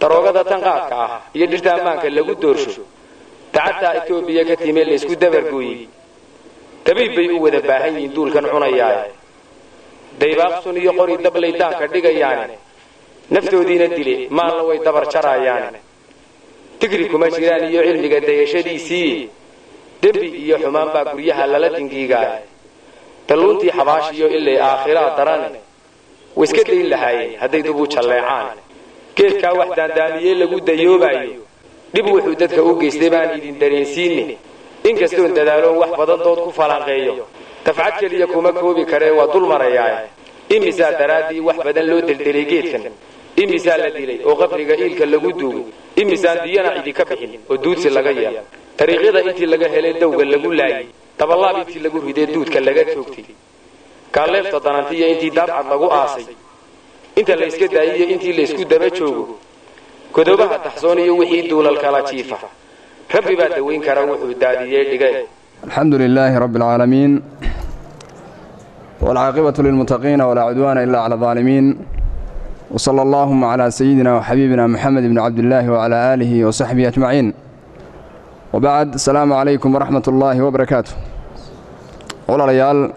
daroogada tanqaadka ah iyo dhirta ammaanka lagu doorsho dacadtaa etoobiya ka timee laysku dabargooyey dabiib bay u wada baahan yihiin duulkan cunayaaye daybaaqsun iyo qori dablay daanka dhigayaane naftoodiina dile maalna way dabar jaraayaane digri kuma jiraan iyo cilmiga dayashadiisii dembi iyo xumaan baa guryaha lala dingiigaaye dalluuntii xabaashiyo ilay aakhiraa darane way iska dayn lahaayeen hadday dub u jalleecaan geedkaa wax daandaamiyee lagu dayoobaayo dhib wuxuu dadka u geystay baan idin dareensiinne inkastoon dadaaloon wax badan dood ku falanqeeyo dafcad keliya kuma koobi karee waa dul marayaaye imisaa daraaddii wax badan loo deldelay geedkan imisaa la dilay oo qabriga iilka lagu duugay imisaan diyana cidi ka bixin oo duudsi laga yeelo dariiqyada intii laga helay dawga lagu laayay dabalaab intii lagu ridee duudka laga toogtay kaalleefta danantiiyo intii daabcad lagu aasay inta layska daayiyo intii laysku daba joogo godobaha taxsoon iyo wixii duulal kala jiifa rabbi baa dawayn kara wuxuu daadiyey dhige الحمد لله رب العالمين والعاقبة للمتقين ولا عدوان إلا على الظالمين وصلى اللهم على سيدنا وحبيبنا محمد بن عبد الله وعلى آله وصحبه أجمعين وبعد السلام عليكم ورحمة الله وبركاته ولا ريال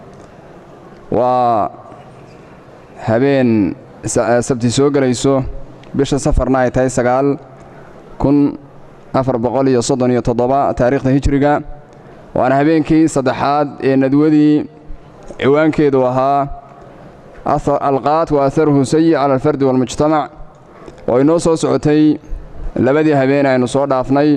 وهبين سبتي سوق ليسو بش سفرنا يتاي سقال كن أفر بقولي صدن يتضبع تاريخ هجرقا waana habeenkii saddexaad ee nadwadii ciwaankeedu ahaa alqaat wa aharuhu sayi cala alfardi waalmujtamac oo inoo soo socotay labadii habeen aynu soo dhaafnay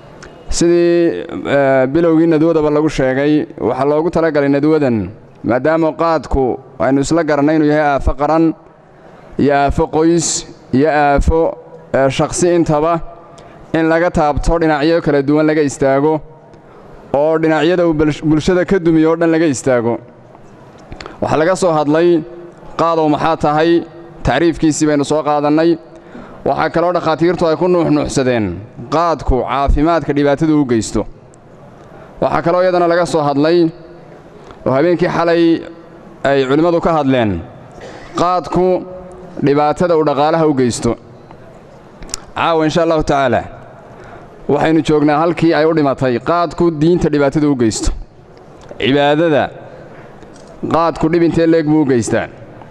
sidii bilowgii nadwadaba lagu sheegay waxaa loogu talagalay nadwadan maadaama qaadku aynu isla garannay inuu yahay aafo qaran iyo aafo qoys iyo aafo shakhsi intaba in laga taabto dhinacyo kala duwan laga istaago oo dhinacyada uu bulshada ka dumiyo o dhan laga istaago waxaa laga soo hadlay qaadow maxaa tahay tacriifkiisii baynu soo qaadannay waxaa kaloo dhakhaatiirtu ay ku nuuxnuuxsadeen qaadku caafimaadka dhibaatadu u geysto waxaa kaloo iyadana laga soo hadlay oo habeenkii xalay ay culimmadu ka hadleen qaadku dhibaatada uu dhaqaalaha u geysto caawa insha allahu tacaala waxaynu joognaa halkii ay u dhimatay qaadku diinta dhibaatada u geysto cibaadada qaadku dhib intee leeg buu u geystaa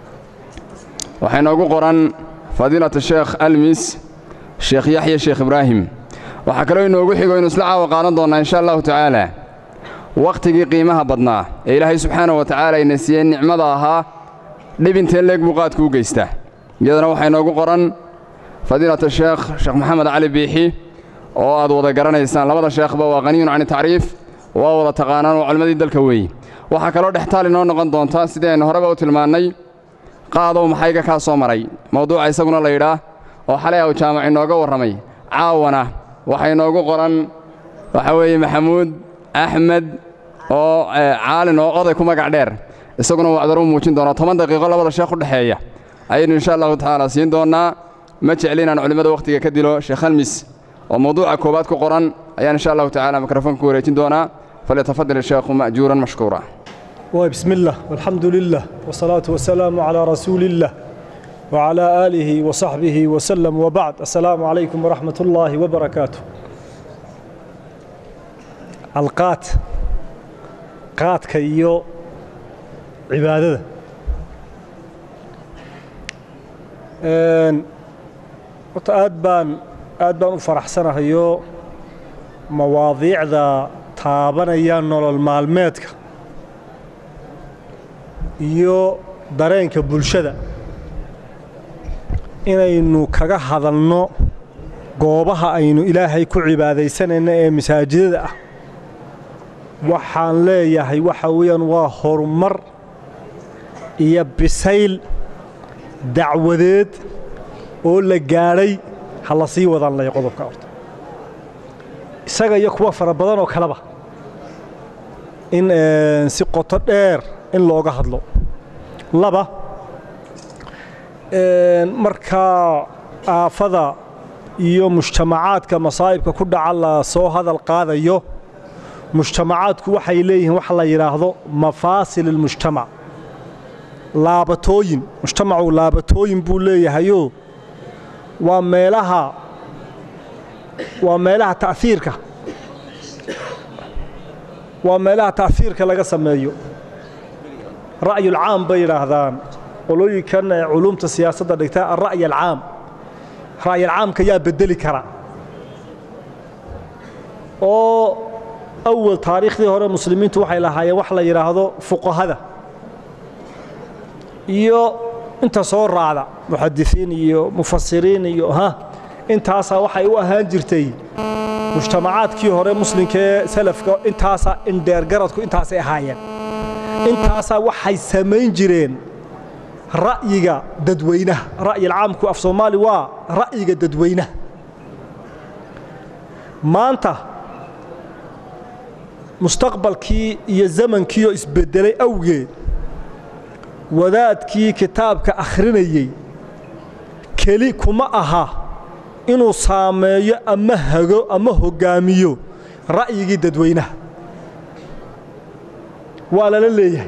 waxaa inoogu qoran fadiilata sheekh almis sheekh yaxya sheekh ibraahim waxaa kaloo inoogu xigo inu isla caawa qaadan doonnaa insha allahu tacaala wakhtigii qiimaha badnaa ee ilaahay subxaanah wa tacaala ayna siiyey nicmada ahaa dhib intee leeg buu qaadku u geystaa iyadana waxaa inoogu qoran fadiilata sheekh sheekh maxamed cali biixi oo aad wada garanaysaan labada sheekhba waa qaniyun cani tacriif waa wada taqaanaan oo culimmadii dalka weeye waxaa kaloo dhextaal inoo noqon doonta sidii aynu horeba u tilmaannay qaadow maxayga kaa soo maray mawduuca isaguna la yidhaah oo xalay aw jaamac inooga warramay caawana waxaa inoogu qoran waxaa weeye maxamuud axmed oo caalin oo oday ku magac dheer isaguna wacdaro u muujin doonaa toban daqiiqo labada sheekh u dhexeeya ayaynu insha allahu tacaala siin doonnaa ma jecli inaan culimmada wakhtiga ka dilo sheekh almis oo mawduuca koowaad ku qoran ayaan insha allahu tacala mikrofoonka ku wareejin doonaa falyatafadal sheekhu ma'juuran mashkuura وبسم الله والحمد لله والصلاة والسلام على رسول الله وعلى آله وصحبه وسلم وبعد السلام عليكم ورحمة الله وبركاته القات قات كيو عبادة وتأدبان aad baan u faraxsanahayo mawaadiicda taabanaya nolol maalmeedka iyo dareenka bulshada inaynu kaga hadalno goobaha aynu ilaahay ku cibaadaysanayna ee masaajidada ah waxaan leeyahay waxa weeyaan waa horumar iyo bisayl dacwadeed oo la gaadhay ha la sii wadaan laya qodobka horta isaga iyo kuwa fara badan oo kaleba in si qoto dheer in looga hadlo laba markaa aafada iyo mujtamacaadka masaa'ibka ku dhaca la soo hadal qaadayo mujtamacaadku waxay leeyihiin waxa la yidhaahdo mafaasil almujtamac laabatooyin mujtamacu laabatooyin buu leeyahayoo waa meelaha waa meelaha ta'hiirka waa meelaha ta'hiirka laga sameeyo ra'yulcaam bay yidhaahdaan qolooyinkan ee culumta siyaasadda dhigta alra'y alcaam ra'yalcaamka yaa bedeli kara oo awal taariikhdii hore muslimiintu waxay lahaayeen wax la yidhaahdo fuqahada iyo inta soo raacda muxadisiin iyo mufasiriin iyo ha intaasaa waxay u ahaan jirtay mujtamacaadkii hore muslimka ee salafka intaasaa indheergaradku intaasay ahaayeen intaasaa waxay samayn jireen ra'yiga dadweynaha ra'yilcaamku af soomaali waa ra'yiga dadweynaha maanta mustaqbalkii iyo zamankiioo isbeddelay awgeed wadaadkii kitaabka akhrinayey keli kuma aha inuu saameeyo ama hago ama hoggaamiyo ra'yigii dadweynaha waa lala leeyahay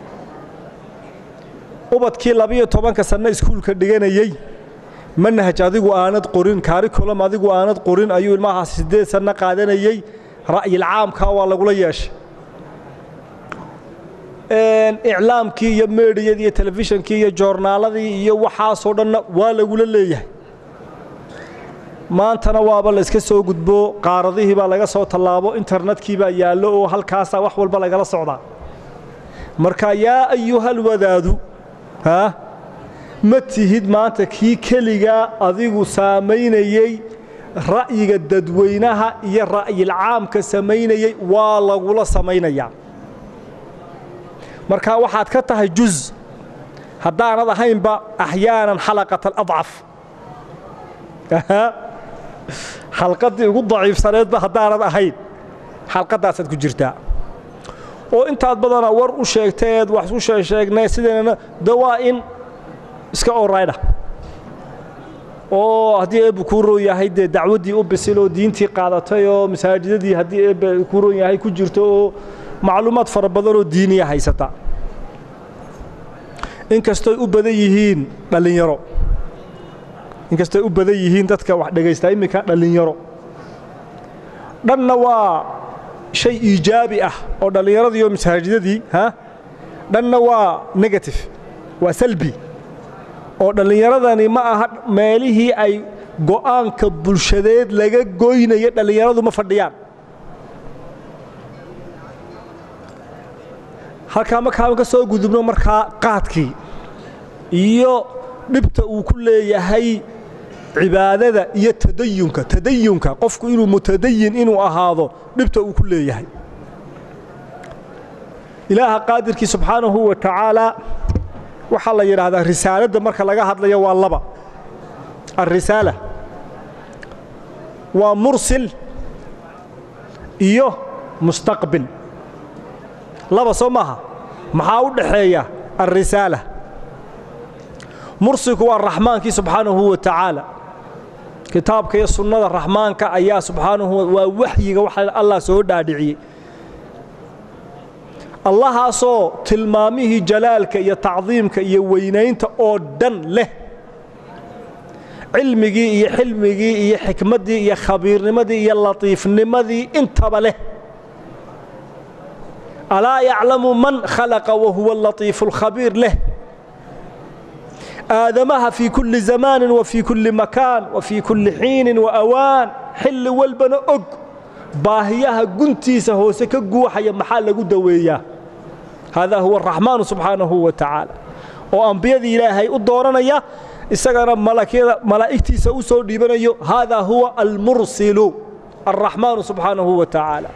ubadkii labiyo tobanka sanno iskuulka dhiganayey manhaj adigu aanad qorin kaarikulam adigu aanad qorin ayuu ilmahaas siddeed sanno qaadanayey ra'yilcaamkaa waa lagula yeeshay iclaamkii iyo meedhiyadii iyo telefishonkii iyo joornaaladii iyo waxaasoo dhanna waa lagula leeyahay maantana waaba la iska soo gudbo qaaradihii baa laga soo tallaabo internetkii baa yaallo oo halkaasaa wax walba lagala socdaa marka yaa ayuhal wadaadu haa ma tihid maanta kii keligaa adigu saamaynayey ra'yiga dadweynaha iyo ra'yilcaamka samaynayey waa lagula samaynayaa marka waxaad ka tahay juz haddaanad ahaynba axyaanan xalaqat aladcaf xalqaddii ugu daciifsaneedba haddaanad ahayn xalqaddaasaad ku jirtaa oo intaad badana war u sheegteed wax u sheegsheegnay sideena de waa in iska oraydha oo haddii eebbe kuu roon yahay dee dacwaddii u bisil oo diintii qaadatay oo masaajidadii haddii eebbe kuu roon yahay ku jirto oo macluumaad fara badanoo diiniya haysata inkastoy u badan yihiin dhallinyaro inkastoy u badan yihiin dadka wax dhagaystaa imminka dhallinyaro dhanna waa shay iijaabi ah oo dhallinyaradii iyo masaajidadii ha dhanna waa negative waa salbi oo dhallinyaradani ma aha meelihii ay go'aanka bulshadeed laga goynayo dhallinyaradu ma fadhiyaan halkaa markaan ka soo gudubno markaa qaadkii iyo dhibta uu ku leeyahay cibaadada iyo tadayunka tadayunka qofku inuu mutadayin inuu ahaado dhibta uu ku leeyahay ilaaha qaadirkii subxaanahu wa tacaalaa waxaa la yidhaahdaa risaaladda marka laga hadlayo waa laba alrisaala waa mursil iyo mustaqbil laba soo maaha maxaa u dhaxeeya alrisaala mursilku waa raxmaankii subxaanahu wa tacaala kitaabka iyo sunnada raxmaanka ayaa subxaanahu waa waxyiga waxa allah soo dhaadhiciyey allahaasoo tilmaamihii jalaalka iyo tacdiimka iyo weynaynta oo dhan leh cilmigii iyo xilmigii iyo xikmaddii iyo khabiirnimadii iyo latiifnimadii intaba leh alaa yaclamu man khalaqa wahuwa alatiifu alkhabiir leh aadamaha fii kulli zamaanin wa fii kulli makaan wa fii kulli xiinin wa awaan xilli walbana og baahiyaha guntiisa hoose ka guuxaya maxaa lagu daweeyaa haadaa huwa araxmaanu subxaanahu wa tacaala oo ambiyadii ilaahay u dooranaya isagana malaa'igtiisa u soo dhiibanayo haadaa huwa almursilu alraxmaanu subxaanahu wa tacaala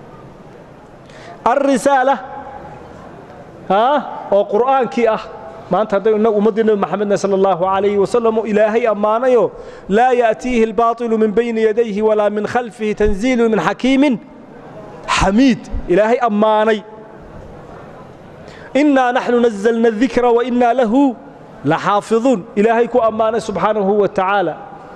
alrisaala oo qur'aankii ah maanta haddaynu innagu ummaddii nebi maxamedna sala allahu calayhi wasalam oo ilaahay ammaanayo laa ya'tiihi albaatilu min bayni yadayhi walaa min khalfihi tanziilu min xakiimin xamiid ilaahay ammaanay innaa naxnu nazalna adikra wa innaa lahu laxaafiduun ilaahay ku ammaanay subxaanahu wa tacaala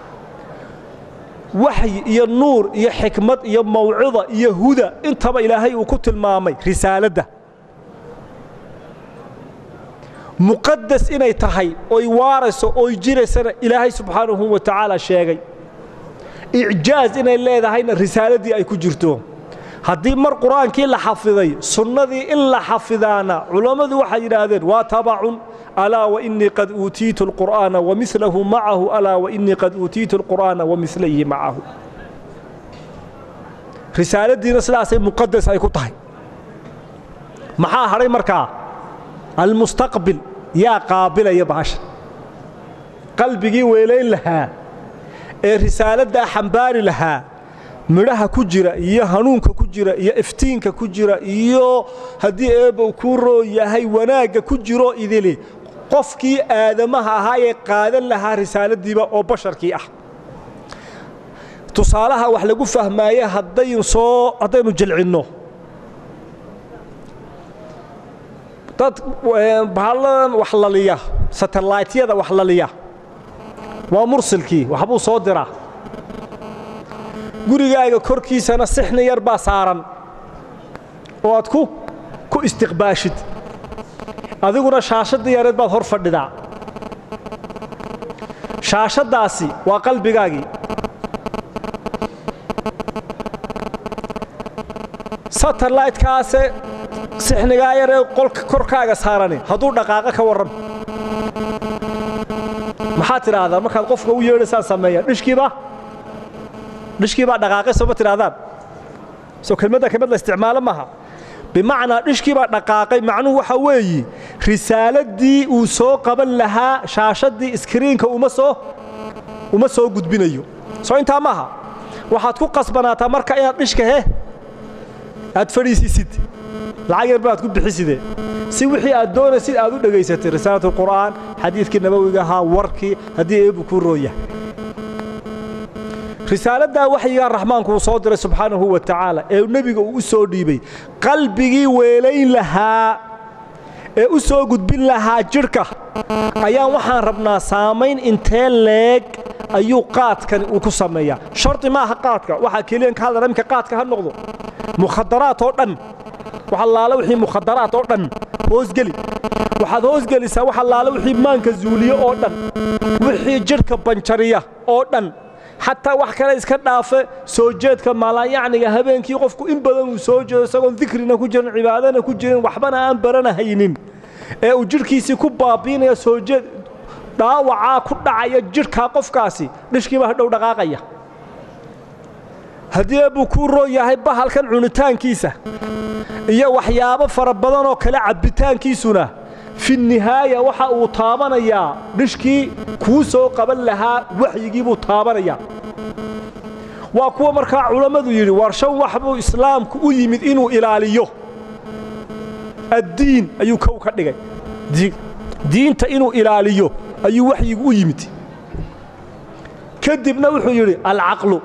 waxyi iyo nuur iyo xikmad iyo mawcida iyo huda intaba ilaahay uu ku tilmaamay risaaladda muqadas inay tahay oy waarayso oy jiraysana ilaahay subxaanahu wa tacaala sheegay icjaaz inay leedahayna risaaladii ay ku jirto haddii mar qur-aankii la xafiday sunnadii in la xafidaana culammadu waxay yidhaahdeen waa tabacun alaa wainii qad uutiitu alqur'aana wamilahu macahu alaa wainii qad uutiitu alqur'aana wamilayhi macahu risaaladiina sidaasay muqadas ay ku tahay maxaa hadhay markaa almustaqbil yaa qaabilaya bahasha qalbigii weelayn lahaa ee risaaladdaa xambaari lahaa midhaha ku jira iyo hanuunka ku jira iyo iftiinka ku jira iyo haddii eebbow kuu roo yahay wanaagga ku jiro idili qofkii aadamaha ahaa ee qaadan lahaa risaaladiiba oo basharkii ah tusaalaha wax lagu fahmaaye haddayn soo haddaynu jilcinno dad bahalladan wax laliya satellaytyada wax laliya waa mursilkii waxbuu soo diraa gurigaaga korkiisana sixni yar baa saaran oo aad ku ku istiqbaashid adiguna shaashadii yareed baad hor fadhidaa shaashaddaasi waa qalbigaagii satellaytkaase sixnigaa yaree qolka korkaaga saarani hadduu dhaqaaqo ka warran maxaad tidhaahdaa markaad qofka u yeedhaysaan sameeya dhishkiiba dhishkii baa dhaqaaqay sooma tidhahdaan soo kelmadda kelmad la isticmaalo maaha bimacnaa dhishkii baa dhaqaaqay macnuhu waxa weeyi risaaladii uu soo qaban lahaa shaashaddii iskriinka uma soo uma soo gudbinayo soo intaa maaha waxaad ku qasbanaataa marka inaad dhishka he aad fadhiisisid lacag yar baad ku bixiside si wixii aad doonaysid aad u dhegaysatay risaalatulqur'aan xadiidkii nabowiga ahaa warkii haddii eebbu kuu rooya risaaladdaa waxyigaa raxmaanku uu soo diray subxaanahu wa tacaala ee nebiga uu u soo dhiibay qalbigii weelayn lahaa ee u soo gudbin lahaa jidhka ayaan waxaan rabnaa saamayn intee leeg ayuu qaadkani uu ku sameeyaa shardi maaha qaadka waxaa keliyan ka hadlana iminka qaadka ha noqdo mukhadaraat oo dhan wax allaale wixii mukhadaraat oo dhan hoosgeli waxaad hoosgelisaa wax allaale wixii maanka zuuliye oo dhan wixii jidhka banjariya oo dhan xataa wax kale iska dhaafe soo jeedka maalaayacniga habeenkii qofku in badan uu soo jeedo isagoon dikrina ku jirin cibaadana ku jirin waxbana aan baranahaynin ee uu jidhkiisii ku baabiinaya soo jeed dhaawacaa ku dhacaya jidhkaa qofkaasi dhishkiiba hadhow dhaqaaqaya haddii eebbuu kuu roon yahay bahalkan cunitaankiisa iyo waxyaabo fara badan oo kale cabbitaankiisuna fi nihaaya waxa uu taabanayaa dhishkii kuu soo qaban lahaa waxyigii buu taabanayaa waa kuwa markaa culammadu yidhi war shan wax buu islaamku u yimid inuu ilaaliyo addiin ayuu kow ka dhigay diinta inuu ilaaliyo ayuu waxyigu u yimid kadibna wuxuu yidhi alcaqlu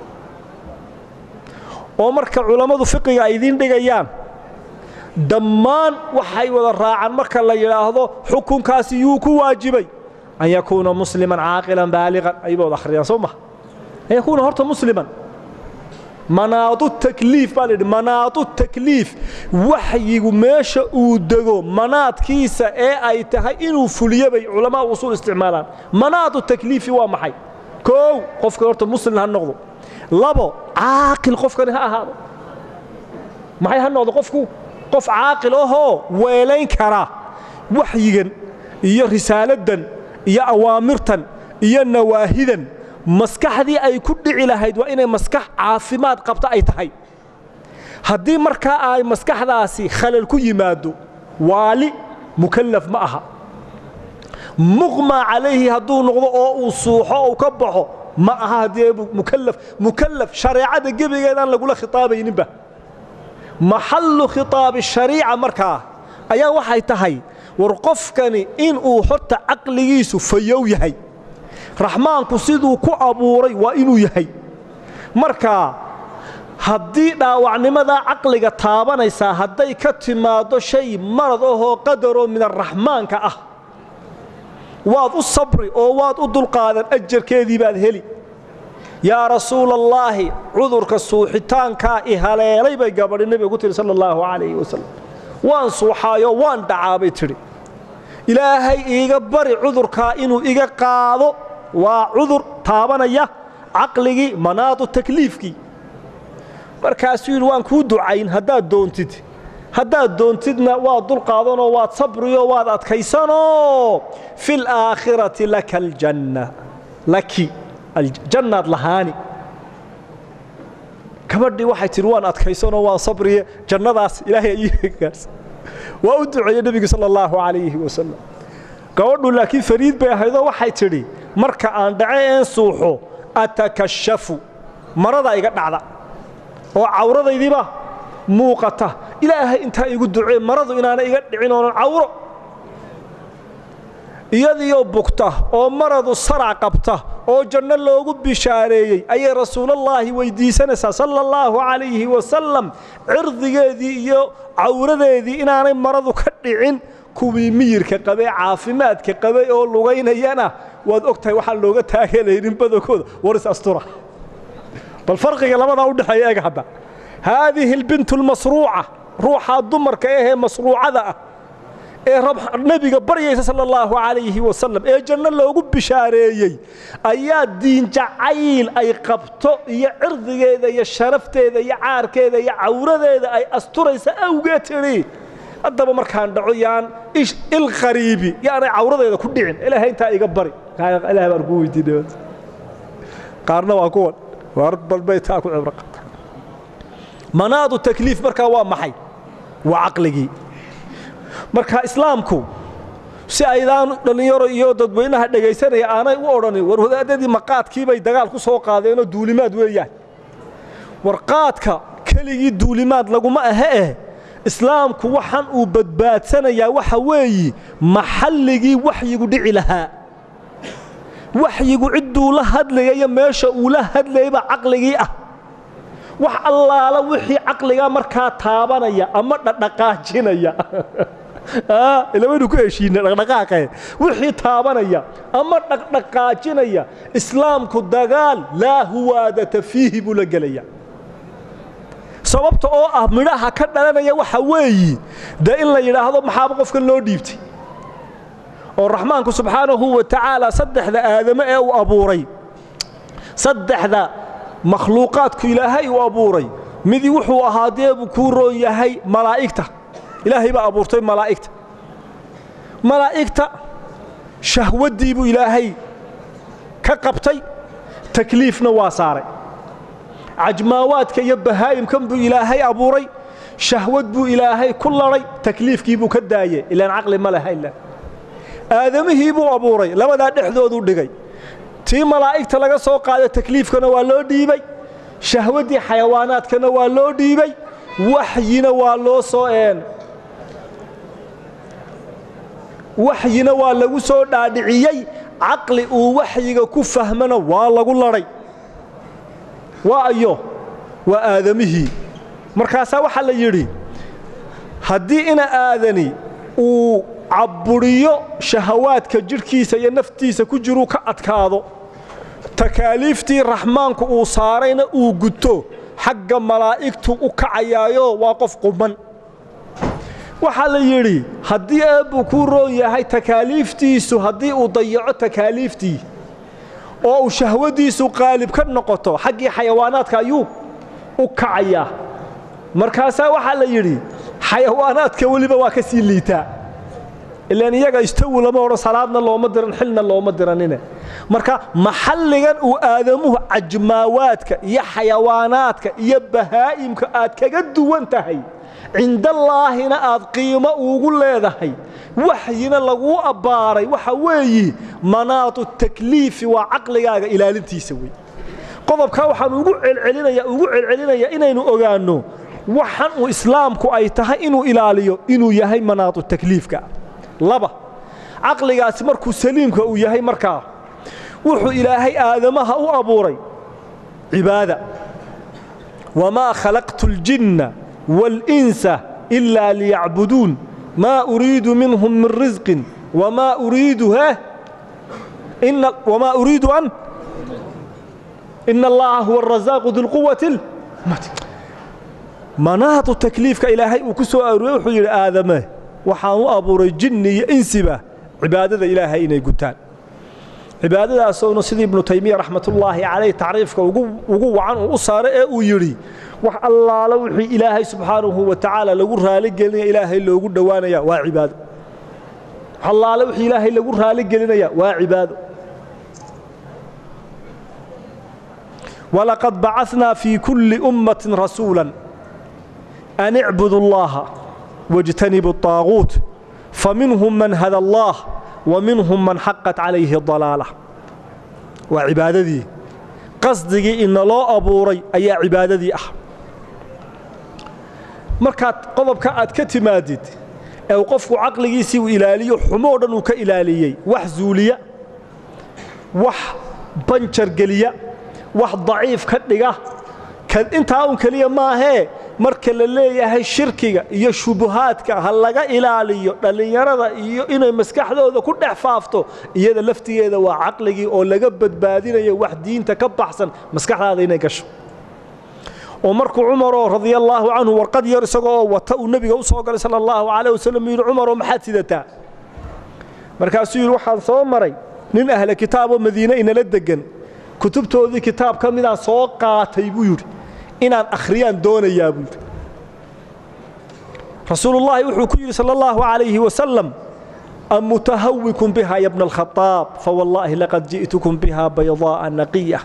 oo marka culammadu fiqiga ay idiin dhigayaan dhammaan waxay wada raacaan marka la yidhaahdo xukunkaasi yuu ku waajibay an yakuuna musliman caaqilan baaliqan ayba wada akhriyaan soo maha an yakuuna horta musliman manaadu takliif baa layidhi manaadu takliif waxyigu meesha uu dego manaadkiisa ee ay tahay inuu fuliyo bay culamaa usuul isticmaalaan manaadu takliifi waa maxay koow qofka horta muslim ha noqdo labo caaqil qofkani ha ahaado maxay ha noqdo qofku qof caaqil ahoo weelayn kara waxyigan iyo risaaladdan iyo awaamirtan iyo nawaahidan maskaxdii ay ku dhici lahayd waa inay maskax caafimaad qabta ay tahay haddii markaa ay maskaxdaasi khalal ku yimaado waali mukallaf ma aha muqmaa calayhi hadduu noqdo oo uu suuxo ou ka baxo ma aha haddii mukallaf mukallaf shareecada gebigeedaan lagula khitaabayninba maxallu khitaabi shariica markaa ayaa waxay tahay war qofkani inuu horta caqligiisu fayow yahay raxmaanku siduu ku abuuray waa inuu yahay markaa haddii dhaawacnimadaa caqliga taabanaysaa hadday ka timaaddo shay marad ahoo qadaroo min araxmaanka ah waad u sabri oo waad u dulqaadan ajarkeedii baad heli yaa rasuula allaahi cudurka suuxitaankaa i haleelay bay gabadhi nebiga ku tihi sala allahu calayhi wasalam waan suuxaayo waan dhacaabay tidhi ilaahay iiga bari cudurkaa inuu iga qaado waa cudur taabanaya caqligii manaadu takliifkii markaasuu yidhi waan kuu ducayn haddaad doontid haddaad doontidna waad dulqaadanoo waad sabriyo waad adkaysanoo fi laakhirati laka aljanna laki jannaad lahaani gabadhii waxay tidhi waan adkaysanoo waan sabriye jannadaas ilaahay aygaars waa u duceeye nebigu sala allahu calayhi wasalam gabadhu laakiin fariid bay ahaydoo waxay tidhi marka aan dhace een suuxo atakashafu marada iga dhacda oo cawradaydiiba muuqata ilaahay intaa igu ducee maradu inaana iga dhicin oonan cawro iyadiioo bugta oo maradu sarac qabta oo janno loogu bishaareeyey ayay rasuulallaahi weyddiisanaysaa sala allahu calayhi wasalam cirdigeedii iyo cawradeedii inaanay maradu ka dhicin kuwii miyirka qabay caafimaadka qabay oo lugaynayana waad og tahay waxaan looga taageelaynin badankooda waris astura bal farqiga labadaa u dhexeeya eeg hadda haadihi albintu almasruuca ruuxaa dumarka ahee masruucada ah ee nebiga baryaysa sala allahu calayhi wasalam ee janno loogu bishaareeyey ayaa diinjacayl ay qabto iyo cirdigeeda iyo sharafteeda iyo caarkeeda iyo cawradeeda ay asturaysa awgeed tidhi haddaba markaan dhaco yaan ilqariibi yaanay cawradeeda ku dhicin ilaahay intaa iga bari ilahay baan kuu weydiinay qaarna waa kuwan waar balbay taa ku cibro qabta manaadu takliif markaa waa maxay waa caqligii marka islaamku si aydaan dhallinyaro iyo dadweynaha dhegaysanaya aanay u odhanin war wadaadadii maqaadkiibay dagaal ku soo qaadeenoo duulimaad weeyaan war qaadka keligii duulimaad laguma ahe eh islaamku waxaan uu badbaadsanayaa waxa weeyi maxalligii waxyigu dhici lahaa waxyigu cidduu la hadlayayo meesha uu la hadlayba caqligii ah wax allaala wixii caqligaa markaa taabanaya ama dhadhaqaajinaya ilawaynu ku heshiina dhaqdhaqaaqe wixii taabanaya ama dhaqdhaqaajinaya islaamku dagaal laa huwaadata fiihi buu la gelaya sababta oo ah midhaha ka dhalanaya waxa weeyi dee in la yidhaahdo maxaaba qofkan loo dhiibtay oo raxmaanku subxaanahu wa tacaala saddexda aadamo ee uu abuuray saddexda makhluuqaadku ilaahay uu abuuray midi wuxuu ahaa dee buu kuu roon yahay malaa'igta ilaahay baa abuurtay malaa'igta malaa'igta shahwaddii buu ilaahay ka qabtay takliifna waa saaray cajmaawaadka iyo bahaa'imkan buu ilaahay abuuray shahwad buu ilaahay ku ladhay takliifkii buu ka daayey ilaan caqli ma laha ila aadamihii buu abuuray labadaa dhexdooduu dhigay tii malaa'igta laga soo qaaday takliifkana waa loo dhiibay shahwaddii xayawaanaadkana waa loo dhiibay waxyina waa loo soo een waxyina waa lagu soo dhaadhiciyey caqli uu waxyiga ku fahmana waa lagu ladhay waa ayo waa aadamihii markaasaa waxaa la yidhi haddii ina aadani uu cabburiyo shahawaadka jidhkiisa iyo naftiisa ku jiruu ka adkaado takaaliiftii raxmaanku uu saarayna uu guto xagga malaa'igtu u kacayaayo waa qof quman waxaa la yidhi haddii eebbuu kuu roon yahay takaaliiftiisu haddii uu dayaco takaaliiftii oo uu shahwadiisu qaalib ka noqoto xaggii xayawaanaadka ayuu u kacayaa markaasaa waxaa la yidhi xayawaanaadka weliba waa ka sii liitaa ilaan iyaga istawu lama odhan salaadna looma diran xilna looma diranine marka maxalligan uu aadamuhu cajmaawaadka iyo xayawaanaadka iyo bahaa'imka aad kaga duwan tahay cindallaahina aad qiimo ugu leedahay waxyina laguu abbaaray waxa weeyi manaatu takliifi waa caqligaaga ilaalintiisa wey qodobkaa waxaan ugu celcelinaya ugu celcelinaya inaynu ogaanno waxan uu islaamku ay tahay inuu ilaaliyo inuu yahay manaatu takliifka laba caqligaasi markuu saliimka uu yahay markaa wuxuu ilaahay aadamaha u abuuray cibaada wamaa khalaqtu اljinna wاlinsa ilaa liyacbuduun maa uriidu minhum min risqin wamaa uriidu he wamaa uriidu an ina allaha huwa arasaaqu dilquwati manaatu takliifka ilaahay uu ku soo aruuriyey wuxuu yidhi aadame waxaan u abuuray jinni iyo insiba cibaadada ilaahay inay gutaan cibaadadaasowna sidii ibnu taymiya raxmatullaahi calayh tacriifka ugu wacan uu u saaray ee uu yidhi wax allaala wixii ilaahay subxaanahu wa tacaala lagu raaligelinaya ilaahay loogu dhowaanaya waa cibaado wax allaala wixii ilaahay lagu raaligelinaya waa cibaado walaqad bacatnaa fii kulli ummatin rasuula an icbudu allaha wاjtanibu الطaaguut faminhum man hada allah وminhum man xaqat calayhi dalaala waa cibaadadii qasdigii inaloo abuuray ayaa cibaadadii ah markaad qodobka aad ka timaadid ee uu qofku caqligiisii uu ilaaliyo xumoo dhan uu ka ilaaliyey wax zuuliya wax banjar geliya wax daciif ka dhiga intaa un keliya maahee marka la leeyahay shirkiga iyo shubuhaadka ha laga ilaaliyo dhallinyarada iyo inay maskaxdooda ku dhex faafto iyada laftigeeda waa caqligii oo laga badbaadinayo wax diinta ka baxsan maskaxdaada inay gasho oo markuu cumaroo radiallaahu canhu warqad yar isagoo wata uu nebiga u soo galay sala allahu calayh wasalam yidhi cumaroo maxaad sidataa markaasuu yidhi waxaan soo maray nin ahle kitaaboo madiine inala deggan kutubtoodii kitaab ka midaan soo qaatay buu yidhi inaan akhriyaan doonayaa buu yidhi rasuulullaahi wuxuu ku yidhi sala allahu calayhi wasalam am mutahawikun biha ya bna alkhaaab fawallaahi laqad ji'tukum biha baydaa'a naqiya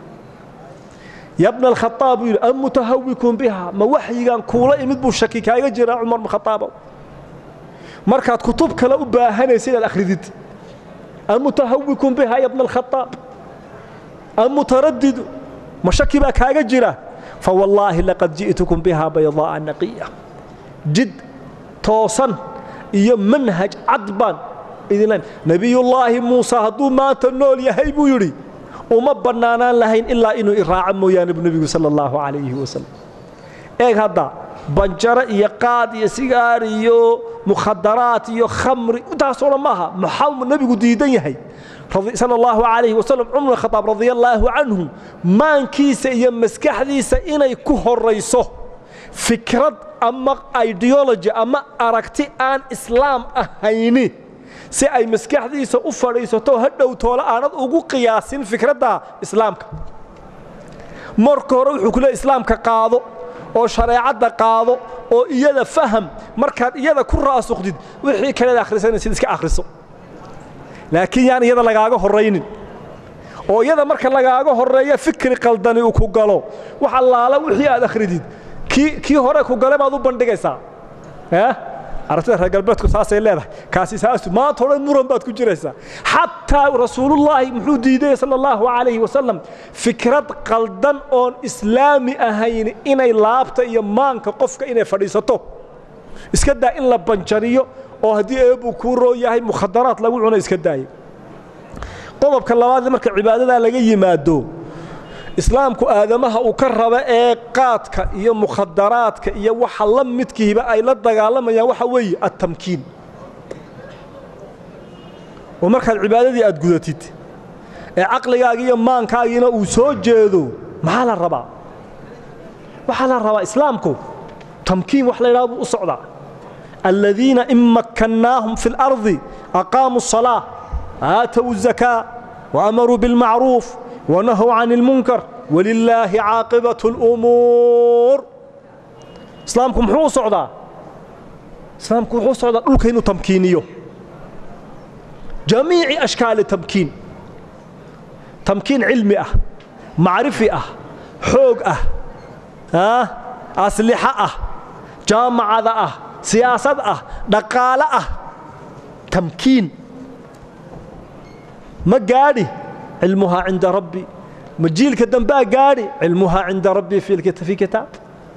ya bna alkhaaab buu yidhi am mutahawikun biha ma waxyigaan kuula imid buu shaki kaaga jiraa cumar bn khaaabo markaad kutub kale u baahanaysa inaad akhridid am mutahawikun biha ya bna alkhaaab am mutaradidu ma shaki baa kaaga jira fawallaahi laqad ji'tukum biha baydaa'a naqiya jid toosan iyo manhaj cad baan idinlen nebiyullaahi muuse hadduu maanta nool yahay buu yidhi uma bannaanaan lahayn ilaa inuu iraaco mooyaane bu nebigu sala allahu calayhi wasalam eeg hadda banjaro iyo qaad iyo sigaar iyo mukhadaraat iyo khamri intaasoo dhan maaha maxaa nebigu diidan yahay sala allahu calayhi wasalam cumar bin khadaab radia allaahu canhu maankiisa iyo maskaxdiisa inay ku horayso fikrad ama ideology ama aragti aan islaam ahayni si ay maskaxdiisa u fadhiisato hadhow toole aanad ugu qiyaasin fikradda islaamka marka hore wuxuu ku leey islaamka qaado oo shareecadda qaado oo iyada faham markaad iyada ku raasuqdid wixii kaleed akhrisanaysid iska akhriso laakiin yaan iyada lagaaga horraynin oo iyada marka lagaaga horreeya fikri qaldani uu ku galo wax allaala wixii aad akhridid kii hore ku gale baad u bandhigaysaa aragtida reer galbeedku saasay leedahay kaasi saasu maanta o dhan muran baad ku jiraysaa xataa rasuulullaahi muxuu diidaya sala allahu calayhi wasalam fikrad qaldan oon islaami ahayn inay laabta iyo maanka qofka inay fadhiisato iska daa in la banjariyo oo haddii eebuu kuu roo yahay mukhadaraad lagu cuno iska daayo qodobka labaad marka cibaadadaa laga yimaado islaamku aadamaha uu ka raba ee qaadka iyo mukhadaraadka iyo waxa la midkiiba ay la dagaalamayaan waxa weeye attamkiin oo markaad cibaadadii aad gudatid ee caqligaaga iyo maankaagiina uu soo jeedo maxaa la rabaa waxaa la rabaa islaamku tamkiin wax la ydhaha buu u socdaa aladiina in makkannaahum fi اlardi aqaamuu الصalaaة aatow الzakaa waamaruu biاlmacruuf wanahow can اlmunkar walilaahi caaqibaة اlumuur islaamku muxuu u socdaa islaamku wuxuu u socdaa dhulka inuu tamkiiniyo jamiici ashkaali tamkiin tamkiin cilmi ah macrifi ah xoog ah aslixo ah jaamacada ah siyaasad ah dhaqaale ah tamkiin ma gaadhi cilmuhaa cinda rabbi ma jiilka dambaa gaadhi cilmuhaa cinda rabbi fii kitaab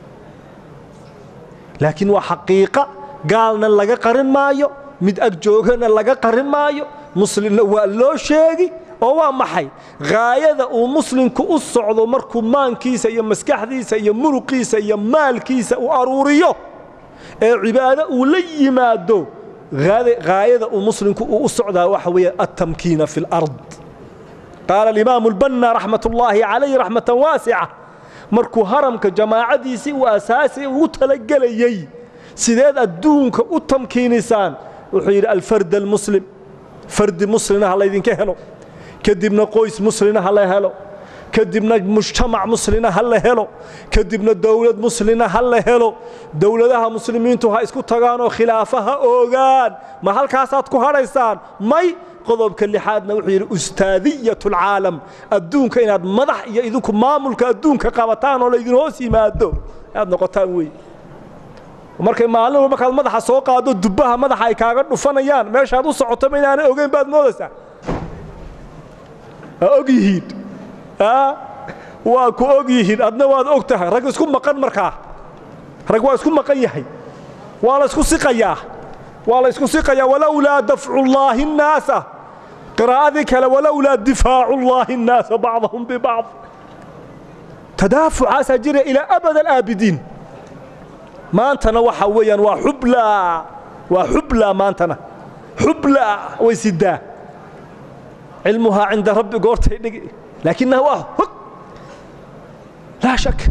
laakiin waa xaqiiqa gaalna laga qarin maayo mid ag joogana laga qarin maayo muslimna waa loo sheegi oo waa maxay haayada uu muslimku u socdo markuu maankiisa iyo maskaxdiisa iyo muruqiisa iyo maalkiisa u aruuriyo ee cibaado uu la yimaado haayada uu muslimku uu u socdaa waxa weeye altamkiina fi اlard qaala alimaamu اlbanna raxmat ullaahi calayh raxmatan waasica markuu haramka jamaacadiisii uu asaasi ugu talagelayey sideed adduunka u tamkiinisaan wuxuu yidhi alfard almuslim fardi muslina ha laydinka helo kadibna qoys muslina ha la helo kadibna mujtamac muslina ha la helo kadibna dowlad muslina ha la helo dowladaha muslimiintu ha isku tagaanoo khilaafa ha oogaan ma halkaasaad ku hadhaysaan may qodobka lixaadna wuxuu yidhi ustaadiyat alcaalam adduunka inaad madax iyo idinku maamulka adduunka qabataan oo laydin hoos yimaado aad noqotaan wey markay maalin walba markaad madaxa soo qaado dubbaha madaxa ay kaaga dhufanayaan meeshaad u socotoma inaanay ogeyn baad moodaysaa waa og yihiin waa ku og yihiin adna waad og tahay rag isku maqan markaa rag waa isku maqan yahay waa la isku siqayaa waa la isku siqayaa walowlaa dafcu llaahi الnaasa qiraa'adii kale walowlaa difaacu llaahi الnaasa bacdahum bibacd tadaafucaasaa jira ilaa abad alaabidiin maantana waxa weeyaan waa xublaa waa xublaa maantana xublaa way sidaa cilmuhaa cinda rabbi goortay dhigi laakinaha waa hog laa shak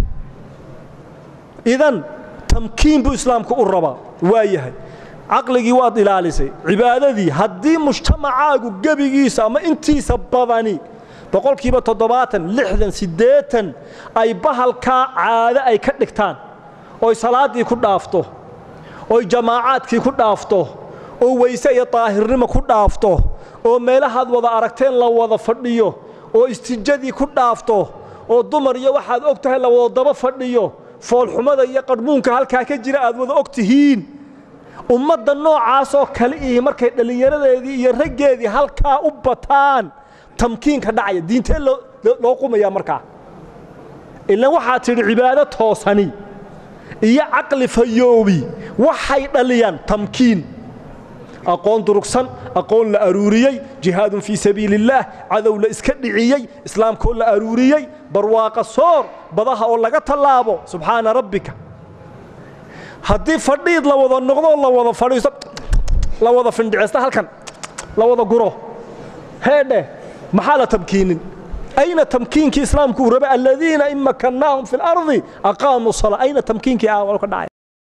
idan tamkiin buu islaamku u rabaa waa yahay caqligii waad ilaalisay cibaadadii haddii mujtamacaagu gebigiisa ama intiisa badani boqolkiiba toddobaatan lixdan siddeetan ay bahalkaa caado ay ka dhigtaan oy salaaddii ku dhaafto oy jamaacaadkii ku dhaafto oo weyse iyo daahirnimo ku dhaafto oo meelahaad wada aragteen la wada fadhiyo oo istijadii ku dhaafto oo dumar iyo waxaad og tahay la wada daba fadhiyo foolxumada iyo qadhmuunka halkaa ka jira aad wada og tihiin ummadda noocaasoo kale ihi markay dhallinyaradeedii iyo raggeedii halkaa u bataan tamkiinka dhacaya diintee loo qumaya markaa ilan waxaad tidhi cibaado toosani iyo caqli fayoobi waxay dhaliyaan tamkiin aqoon durugsan aqoon la aruuriyey jihaadun fii sabiili اllaah cadow la iska dhiciyey islaamkoo la aruuriyey barwaaqa soor badaha oo laga tallaabo subxaana rabbika haddii fadhiid la wada noqdo la wada fadhiiso la wada findhicista halkan la wada guro heedhe maxaa la tamkiinin ayna tamkiinkii islaamku uu rabay aladiina in makannaahum fi اlardi aqaamuu salaa ayna tamkiinkii ah ka dhacay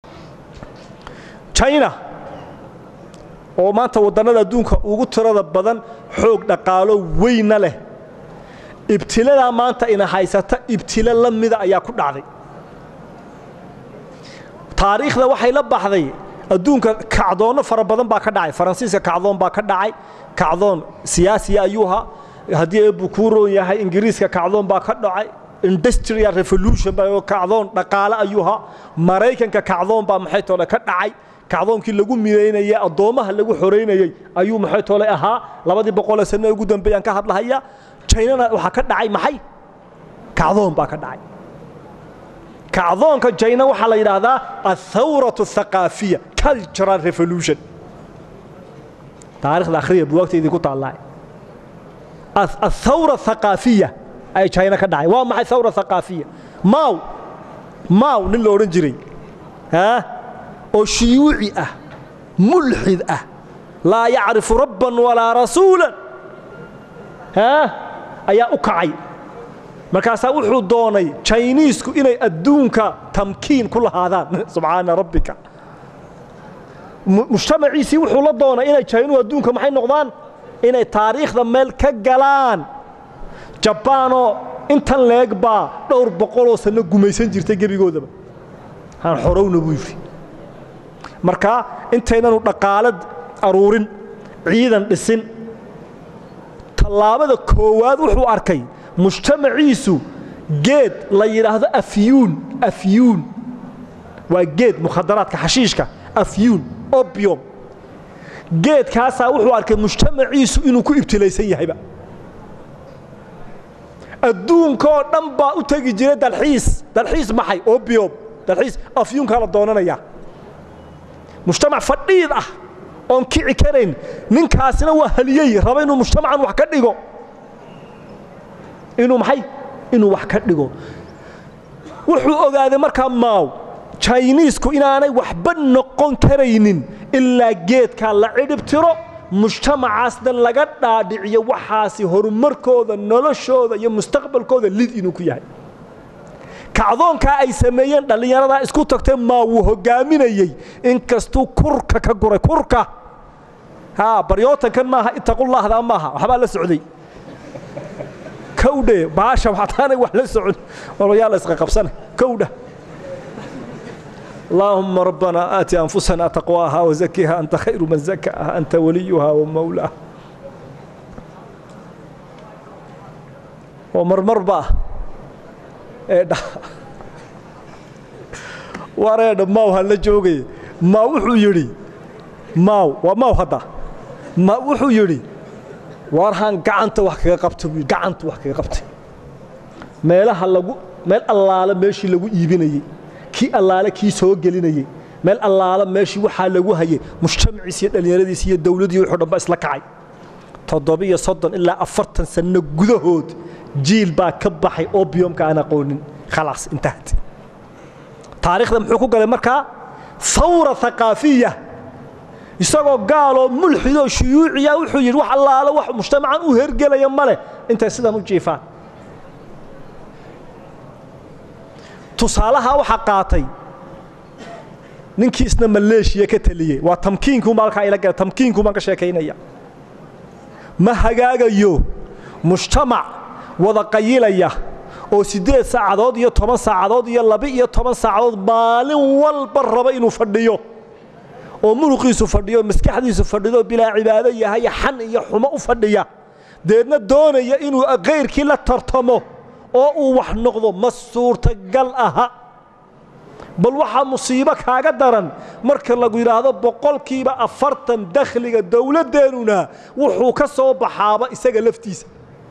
china oo maanta waddannada adduunka ugu tirada badan xoog dhaqaalo weyna leh ibtiladaa maanta ina haysata ibtilo la mida ayaa ku dhacday taariikhda waxay la baxday adduunka kacdoonno fara badan baa ka dhacay faransiiska kacdoon baa ka dhacay kacdoon siyaasiya ayuuha haddii eebbu kuu roon yahay ingiriiska kacdoon baa ka dhacay industrial revolution baa kacdoon dhaqaale ayuuha maraykanka kacdoon baa maxay toole ka dhacay kacdoonkii lagu midaynayey addoommaha lagu xoraynayey ayuu maxay toole ahaa labadii boqolee sanno ugu dambeeyaan ka hadlahaya jaynana waxaa ka dhacay maxay kacdoon baa ka dhacay kacdoonka jayna waxaa la yidhaahdaa athawratu athaqaafiya cultural revolution taarikhda akhriya buwaagta idinku taallaa athawra athaqaafiya ay jayna ka dhacay waa maxay thawra thaqaafiya maaw maaw nin la odhan jiray haa oo shiyuuci ah mulxid ah laa yacrifu rabban walaa rasuulan haa ayaa u kacay markaasaa wuxuu doonay jayniisku inay adduunka tamkiin ku lahaadaan subxaana rabbika mujtamaciisii wuxuu la doonay inay jaynuhu adduunka maxay noqdaan inay taariikhda meel ka galaan jabbaanoo intan leeg baa dhowr boqoloo sanno gumaysan jirtay gebigoodaba aan xorowna buu yidhi markaa intaynanu dhaqaalad aruurin ciidan dhisin tallaabada koowaad wuxuu arkay mujtamaciisu geed la yidhaahdo afyuun afyuun waa geed mukhadaraadka xashiishka afyuun obium geedkaasaa wuxuu arkay mujtamaciisu inuu ku ibtilaysan yahayba adduunkaoo dhan baa u tegi jiray dalxiis dalxiis maxay obium dalxiis afyuunkaa la doonanayaa mujtamac fadhiid ah oon kici karayn ninkaasina waa haliyey raba inuu mujtamacan wax ka dhigo inuu maxay inuu wax ka dhigo wuxuu ogaaday markaa maaw jayniisku inaanay waxba noqon karaynin ilaa geedkaa la cidhib tiro mujtamacaasna laga dhaadhiciyo waxaasi horumarkooda noloshooda iyo mustaqbalkooda lid inuu ku yahay kacdoonkaa ay sameeyeen dhallinyaradaa isku tagtee maa wuu hogaaminayey inkastuu kurka ka guray kurka haa baryootankan maaha ittaqullahdaa maaha waxbaa la socday kowdhe baasha waxtaanay wax la socon walayaa la isqa qabsana kowdha اللهم ربنا آت أنفسنا تقواها وزكها أنت خير من زكاها أنت وليها ومولاها ومرمر بقى إيه ده wareedha maaw ha la joogaya maaw wuxuu yidhi maaw waa maaw hadda ma wuxuu yidhi waarhaan gacanta wax kaga qabta buu gacanta wax kaga qabtay meelaha lagu meel allaale meeshii lagu iibinayey kii allaale kii soo gelinayey meel allaale meeshii waxaa lagu hayay mujtamaciis iyo dhallinyaradiis iyo dawladii wuxuu dhanba isla kacay toddobiyo soddon ilaa afartan sanno gudahood jiil baa ka baxay obiumka aan aqoonin khalaas intahat taariikhda muxuu ku galay markaa hawra aqaafiya isagoo gaaloo mulxidoo shuyuuciya wuxuu yidhi wax allaale wax mujtamacan u hergelaya ma leh intay sidan u jiifaan tusaalaha waxaa qaatay ninkii isna maleeshiya ka taliyey waa tamkiinkuunbaa halkaa ila gala tamkiinkun baan ka sheekaynaya ma hagaagayo mujtamac wada qayilaya oo siddeed saacadood iyo toban saacadood iyo laba-iyo toban saacadood maalin walba raba inuu fadhiyo oo muruqiisu fadhiyo maskaxdiisu fadhido bilaa cibaado yahay xan iyo xumo u fadhiya deedna doonaya inuu kayrkii la tartamo oo uu wax noqdo ma suurtagal aha bal waxaa musiibo kaaga daran marka lagu yidhaahdo boqolkiiba afartan dakhliga dowladdeennuna wuxuu ka soo baxaaba isaga laftiisa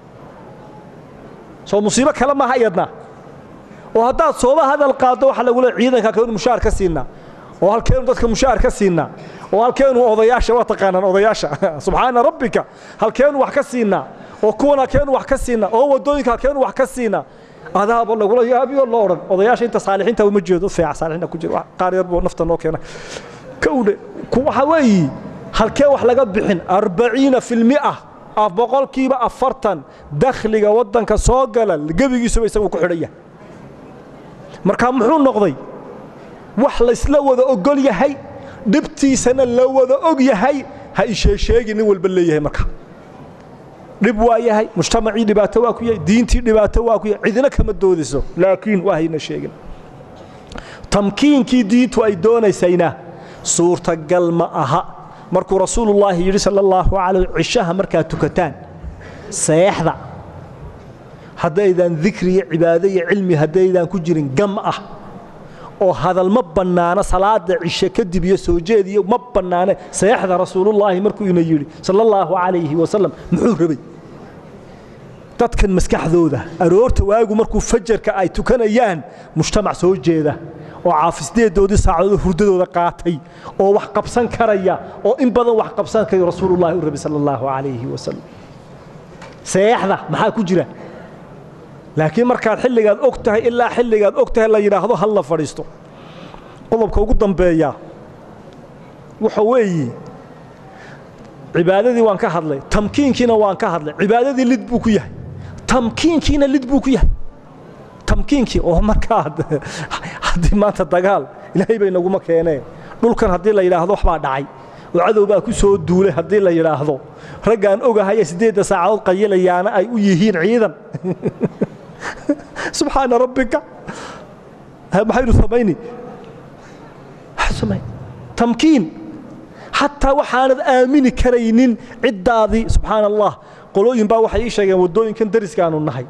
soo musiibo kale maaha iyadna oo haddaad sooba hadal qaaddo waxaa lagu leey ciidanka halkeenu mushaar ka siinaa oo halkeenu dadka mushaar ka siinaa oo halkeenu odayaasha waa taqaanaan odayaasha subxaana rabbika halkeenu wax ka siinaa oo kuwan halkeenu wax ka siinaa oo waddooyinka halkeenu wax ka siinaa adaaba lagula yaabiyo loo odhan odayaasha inta saalixiinta uma jeedo feeca saalixiinta ku jira qaar yar buu nafta noo keena kowdhe waxa weeyi halkee wax laga bixin arbaciina filmi'a boqolkiiba afartan dakhliga waddanka soo gala gebigiisuba isaguu ku xidhan yahay marka muxuu noqday wax laysla wada ogol yahay dhibtiisana la wada og yahay ha isheesheegi nin walba leeyahay marka dhib waa yahay mujtamacii dhibaato waa ku yahay diintii dhibaato waa ku yahay cidina kama doodiso laakiin waa hayna sheegin tamkiinkii diintu ay doonaysayna suurtagal ma aha markuu rasuulullaahi yidhi sala allahu calayh cishaha markaad tukataan seexda haddaydan dikri iyo cibaado iyo cilmi haddaydaan ku jirin gam ah oo hadal ma bannaano salaada cishe kadib iyo soo jeed iyo ma bannaane seexda rasuulullaahi markuu ina yidhi sala allahu calayhi wasalam muxuu rabay dadkan maskaxdooda aroorta waagu markuu fajarka ay tukanayaan mujtamac soo jeeda oo caafisdeedoodii saacadood hurdadooda qaatay oo wax qabsan karaya oo in badan wax qabsan karayo rasuulullahi u rabay sala allahu calayhi wasalam seexda maxaa ku jira laakiin markaad xilligaad og tahay ilaa xilligaad og tahay la yidhaahdo hal la fadhiisto qodobka ugu dambeeya waxa weeye cibaadadii waan ka hadlay tamkiinkiina waan ka hadlay cibaadadii lid buu ku yahay tamkiinkiina lid buu ku yahay tamkiinkii oo markaa haddii maanta dagaal ilaahay bay naguma keeneen dhulkan haddii la yidhaahdo waxbaa dhacay oo cadow baa ku soo duulay haddii la yidhaahdo raggaan ogahaye siddeedda saacadood qayilayaana ay u yihiin ciidan subxaana rabbika maxaynu samayni tamkiin xataa waxaanad aamini karaynin ciddaadii subxaana allah qolooyin baa waxay ii sheegeen waddooyinkan dariskaanu nahay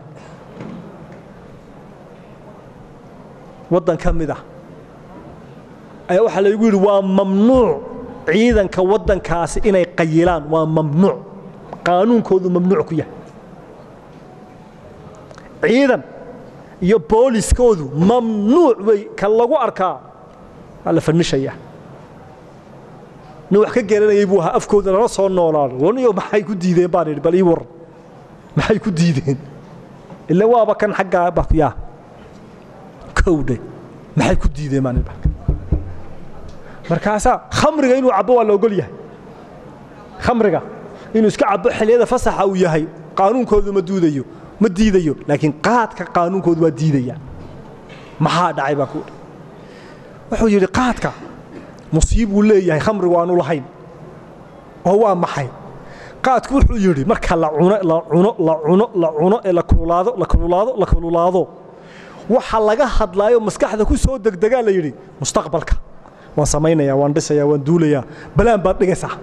waddan ka mid ah ayaa waxaa laygu yidhi waa mamnuuc ciidanka waddankaasi inay qayilaan waa mamnuuc qaanuunkoodu mamnuuc ku yahay ciidan iyo booliskoodu mamnuuc wey ka lagu arkaa waa la fannishaya nin wax ka garanayay buu ahaa afkooda lala soo noolaado waniyo maxay ku diideen baan idhi bal ii waran maxay ku diideen ila waaba kan xaggaa bakyaa kowdhe maxay ku diideen baan idhi markaasaa khamriga inuu cabbo waa la ogol yahay khamriga inuu iska cabbo xilliyada fasaxa uu yahay qaanuunkoodu ma duudayo ma diidayo laakiin qaadka qaanuunkoodu waa diidaya maxaa dhacay baa ku wuxuu yidhi qaadka musiibuu leeyahay khamrigu aanu lahayn oo waa maxay qaadku wuxuu yidhi marka la cuno la cuno la cuno la cuno ee la kululaado la kululaado la kululaado waxa laga hadlaayo maskaxda ku soo degdegaa la yidhi mustaqbalka waan samaynayaa waan dhisayaa waan duulayaa balaan baad dhigaysaa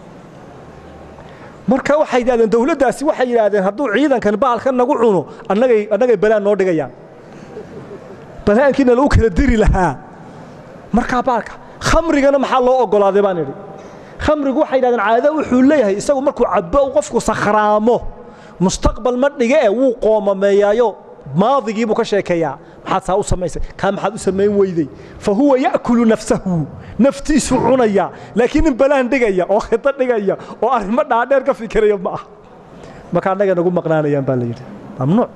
marka waxay yidhahdeen dowladdaasi waxay yidhaahdeen hadduu ciidankan bahalkan nagu cuno annagay annagay balaan noo dhigayaan balaankiina lagu kala diri lahaa markaa bahalka khamrigana maxaa loo oggolaaday baan idhi khamrigu waxay yidhahdeen caado wuxuu leeyahay isagu markuu cabbo qofku sakhraamo mustaqbal ma dhige e wuu qoomameeyaayo maadigii buu ka sheekeeyaa maxaad saa u samaysay kaa maxaad u samayn weyday fa huwa ya'kulu nafsahu naftiisuu cunaya laakiin nin balaan dhigaya oo khito dhigaya oo arrimo dhaadheer ka fikiraya ma ah marka annaga nagu maqnaanayaan baa la yidhi mamnuuc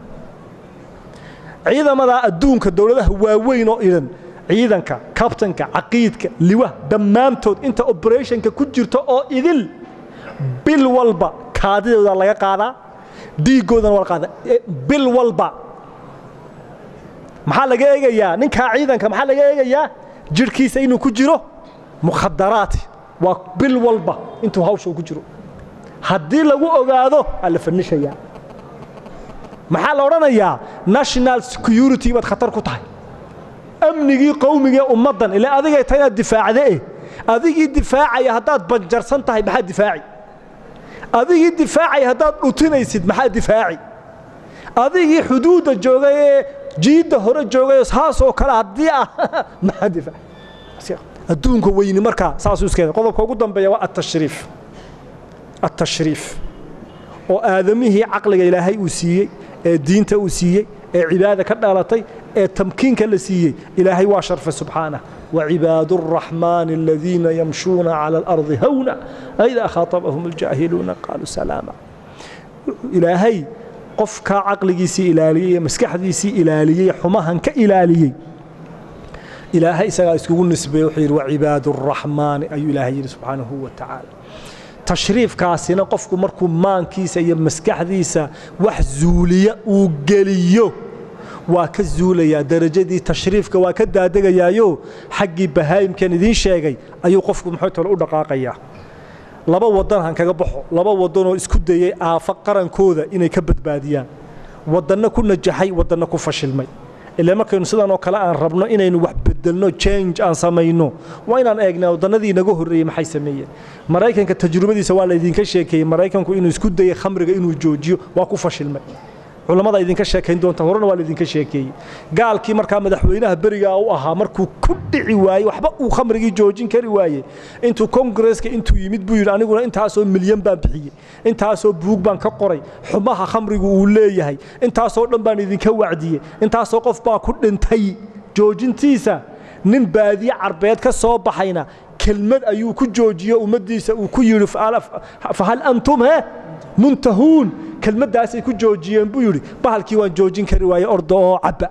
ciidamadaa adduunka dowladaha waaweyn oo idhan ciidanka kabtanka caqiidka liwah dhammaantood inta operationka ku jirto oo idil bil walba kaadidooda laga qaadaa dhiiggoodana waa la qaadaa bil walba maxaa laga eegayaa ninkaa ciidanka maxaa laga eegayaa jidhkiisa inuu ku jiro mukhadaraati waa bil walba intuu hawsha ku jiro haddii lagu ogaado aa la fanishayaa maxaa la odhanayaa national security baad khatar ku tahay amnigii qowmigee ummaddan ilaa adigay tahay inaad difaacde eh adigii difaacaya haddaad banjarsan tahay maxaa difaaci adigii difaacaya haddaad dhutinaysid maxaa difaaci adigii xuduudda joogay ee jiidda hore joogay saasoo kale haddii ah maxaa difaaci adduunka weyni markaa saasuu iskeeda qodobka ugu dambeeya waa atashriif atashriif oo aadamihii caqliga ilaahay uu siiyey ee diinta uu siiyey ee cibaada ka dhalatay ee tamkiinka la siiyey ilaahay waa sharfay subxaanah وعباد الرحمن الذين يمشون على الأرض هونا إذا خاطبهم الجاهلون قالوا سلاما إلهي قفك عقليسي إلالية مسكحديسي إلالية حماهن كإلالية إلهي سغا اسكو نسبه وحير وعباد الرحمن أي إلهي سبحانه وتعالى تشريف كاسنا قفك مركو مانكيسا يا مسكحديسا وحزولية وقليو waa ka zuulayaa darajadii tashriifka waa ka daadegayaayo xaggii bahaayimkan idiin sheegay ayuu qofku muxuu tole u dhaqaaqayaa laba wadan han kaga baxo laba wadanoo isku dayay aafa qarankooda inay ka badbaadiyaan wadanna ku najaxay wadanna ku fashilmay ilaa markaynu sidan oo kale aan rabno inaynu wax bedelno change aan samayno waa inaan eegnaa wadannadii inaga horreeyey maxay sameeyeen maraykanka tajrubadiisa waa laydinka sheekeeyey maraykanku inuu isku dayay khamriga inuu joojiyo waa ku fashilmay culamada idinka sheekayn doonta horena waa laydinka sheekeeyey gaalkii markaa madaxweynaha berigaa u ahaa markuu ku dhici waayey waxba uu khamrigii joojin kari waayey intuu kongresska intuu yimid buu yidhi aniguna intaasoo milyan baan bixiyey intaasoo buug baan ka qoray xumaha khamrigu uu leeyahay intaasoo dhan baan idinka wacdiyey intaasoo qof baa ku dhintay joojintiisa nin baadiye carbeed ka soo baxayna kelmad ayuu ku joojiyo ummaddiisa uu ku yidhi fahal antum he muntahuun kelmaddaasay ku joojiyeen buu yidhi bahalkii waan joojin kari waaye orda oo cabba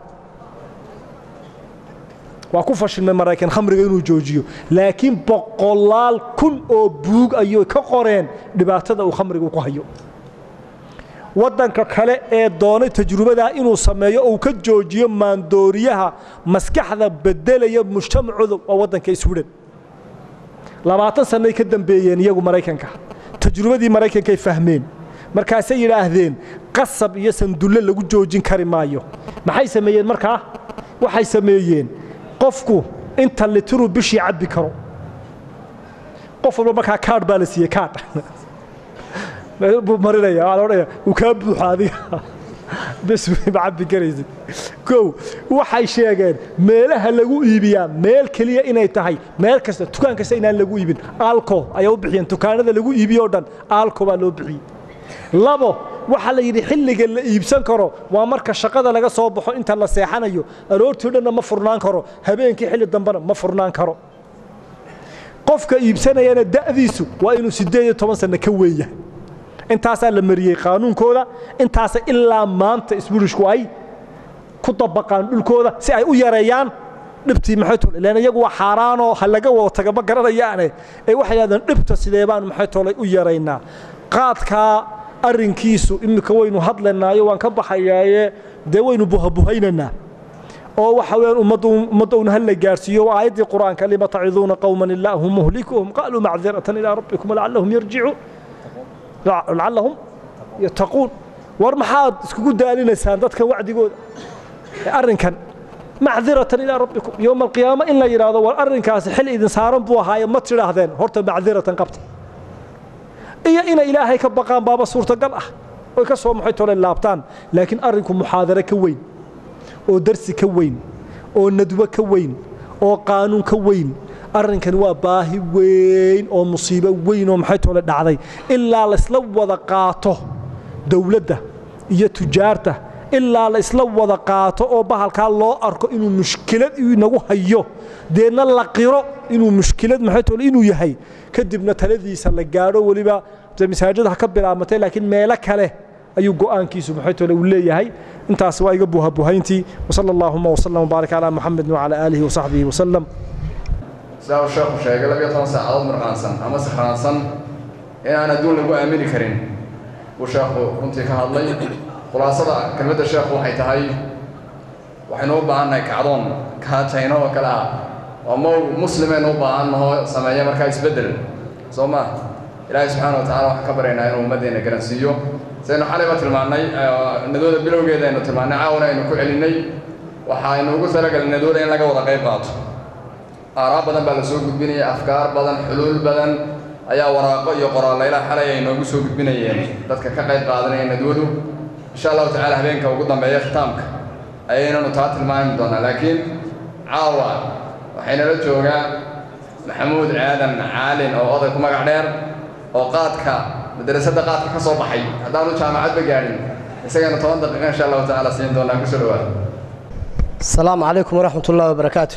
waa ku fashilmay maraykan khamriga inuu joojiyo laakiin boqolaal kun oo buug ayay ka qoreen dhibaatada uu khamrigu ku hayo waddanka kale ee doonay tajrubadaa inuu sameeyo ou ka joojiyo maandooriyaha maskaxda bedelaya mujtamacooda waa waddanka sweden labaatan sannay ka dambeeyeen iyagu maraykanka tajrubadii maraykankay fahmeen markaasay yidhaahdeen qasab iyo sandulle lagu joojin kari maayo maxay sameeyeen markaa waxay sameeyeen qofku inta litiruu bishii cabbi karo qof walba markaa kaadh baa la siiyey kaadh buu marinaya waa la odhanaya uu kaa buuxa adiga bes ma cabbi karaysid kow waxay sheegeen meelaha lagu iibiyaa meel keliya inay tahay meel kasta dukaan kasta inaan lagu iibin alco ayaa u bixiyeen dukaanada lagu iibiyo o dhan alco baa loo bixiyey labo waxaa la yidhi xilliga la iibsan karo waa marka shaqada laga soo baxo inta la seexanayo aroortii dhanna ma furnaan karo habeenkii xilli dambena ma furnaan karo qofka iibsanayana da'diisu waa inuu siddeed iyo toban sanno ka weyn yahay intaasaa la mariyey qaanuunkooda intaasa ilaa maanta isburishku ay ku dabaqaan dhulkooda si ay u yareeyaan dhibtii maxay tole ilaan iyagu waa xaaraanoo ha laga wada taga ma garanayaane ee waxay yidhahdeen dhibta sidee baan maxay tolay u yaraynaa qaadkaa arrinkiisu iminka waynu hadlanaayo waan ka baxayaaye dee waynu buhabuhaynaynaa oo waxa weeyaan ummaddu ummadda un hal la gaarsiiyo waa aayaddii qur-aanka lima taciduuna qowman illaahu muhlikuhum qaaluu macdiratan ilaa rabbikum lacallahum yarjicuun lacallahum yattaquun war maxaad iskugu daalinaysaan dadkan wacdigooda arrinkan macdiratan ilaa rabbikum yowma alqiyaama in la yidhaahdo war arrinkaasi xil idin saaran buu ahaaye ma tidhaahdeen horta macdiratan qabta iyo inay ilaahay ka baqaan baaba suurtagal ah oy ka soo maxay tole laabtaan laakiin arrinku muxaadare ka weyn oo darsi ka weyn oo nadwo ka weyn oo qaanuun ka weyn arrinkan waa baahi weyn oo musiibo weyn oo maxay tole dhacday ilaa laysla wada qaato dowladda iyo tujaarta ilaa la isla wada qaato oo bahalkaa loo arko inuu mushkilad inagu hayo deedna la qiro inuu mushkilad maxay tole inuu yahay kadibna taladiisa la gaadho weliba masaajida ha ka bilaamatay laakiin meelo kale ayuu go'aankiisu maxay tole uu leeyahay intaas waa iga buhabuhayntii wasala allaahuma wasalam wabaarak calaa muxamedin wacalaa aalihi wasaxbihi wasalam sidaa uu sheekhu sheegay labiyo toban saacadood mirqaansan ama sakhraansan in aan adduun lagu aamini karin buu sheekhu runtii ka hadlay khulaasada kelmadda sheekhu waxay tahay waxaynu u baahannahay kacdoon kaajayno oo kale ah oo ma muslimaynu u baahannahoo sameeya markaa isbeddel soo ma ilaahay subxaana wa tacala waxaan ka baryaynaa inuu ummaddeena garansiiyo saynu xalayba tilmaannay nadooda bilowgeeda aynu tilmaannay caawana aynu ku celinnay waxaynu ugu talagalay nadooda in laga wada qayb qaato aaraa badan baa la soo gudbinaya afkaar badan xuluul badan ayaa waraaqo iyo qoraallayla xalay ay noogu soo gudbinayeen dadka ka qayb qaadanaya nadwadu insha allahu tacala habeenka ugu dambeeya khitaamka ayaynanu taa tilmaami doonaa laakiin caawa waxaynala joogaa maxamuud aadan caalin oo oday ku magac dheer oo qaadka madrasadda qaadka ka soo baxay haddaanu jaamacadba gaadhin isagana toban daqiiqa insha allahu tacaala siin doonaa kusoo dhawaada السلام عليكم ورحمة الله وبركاته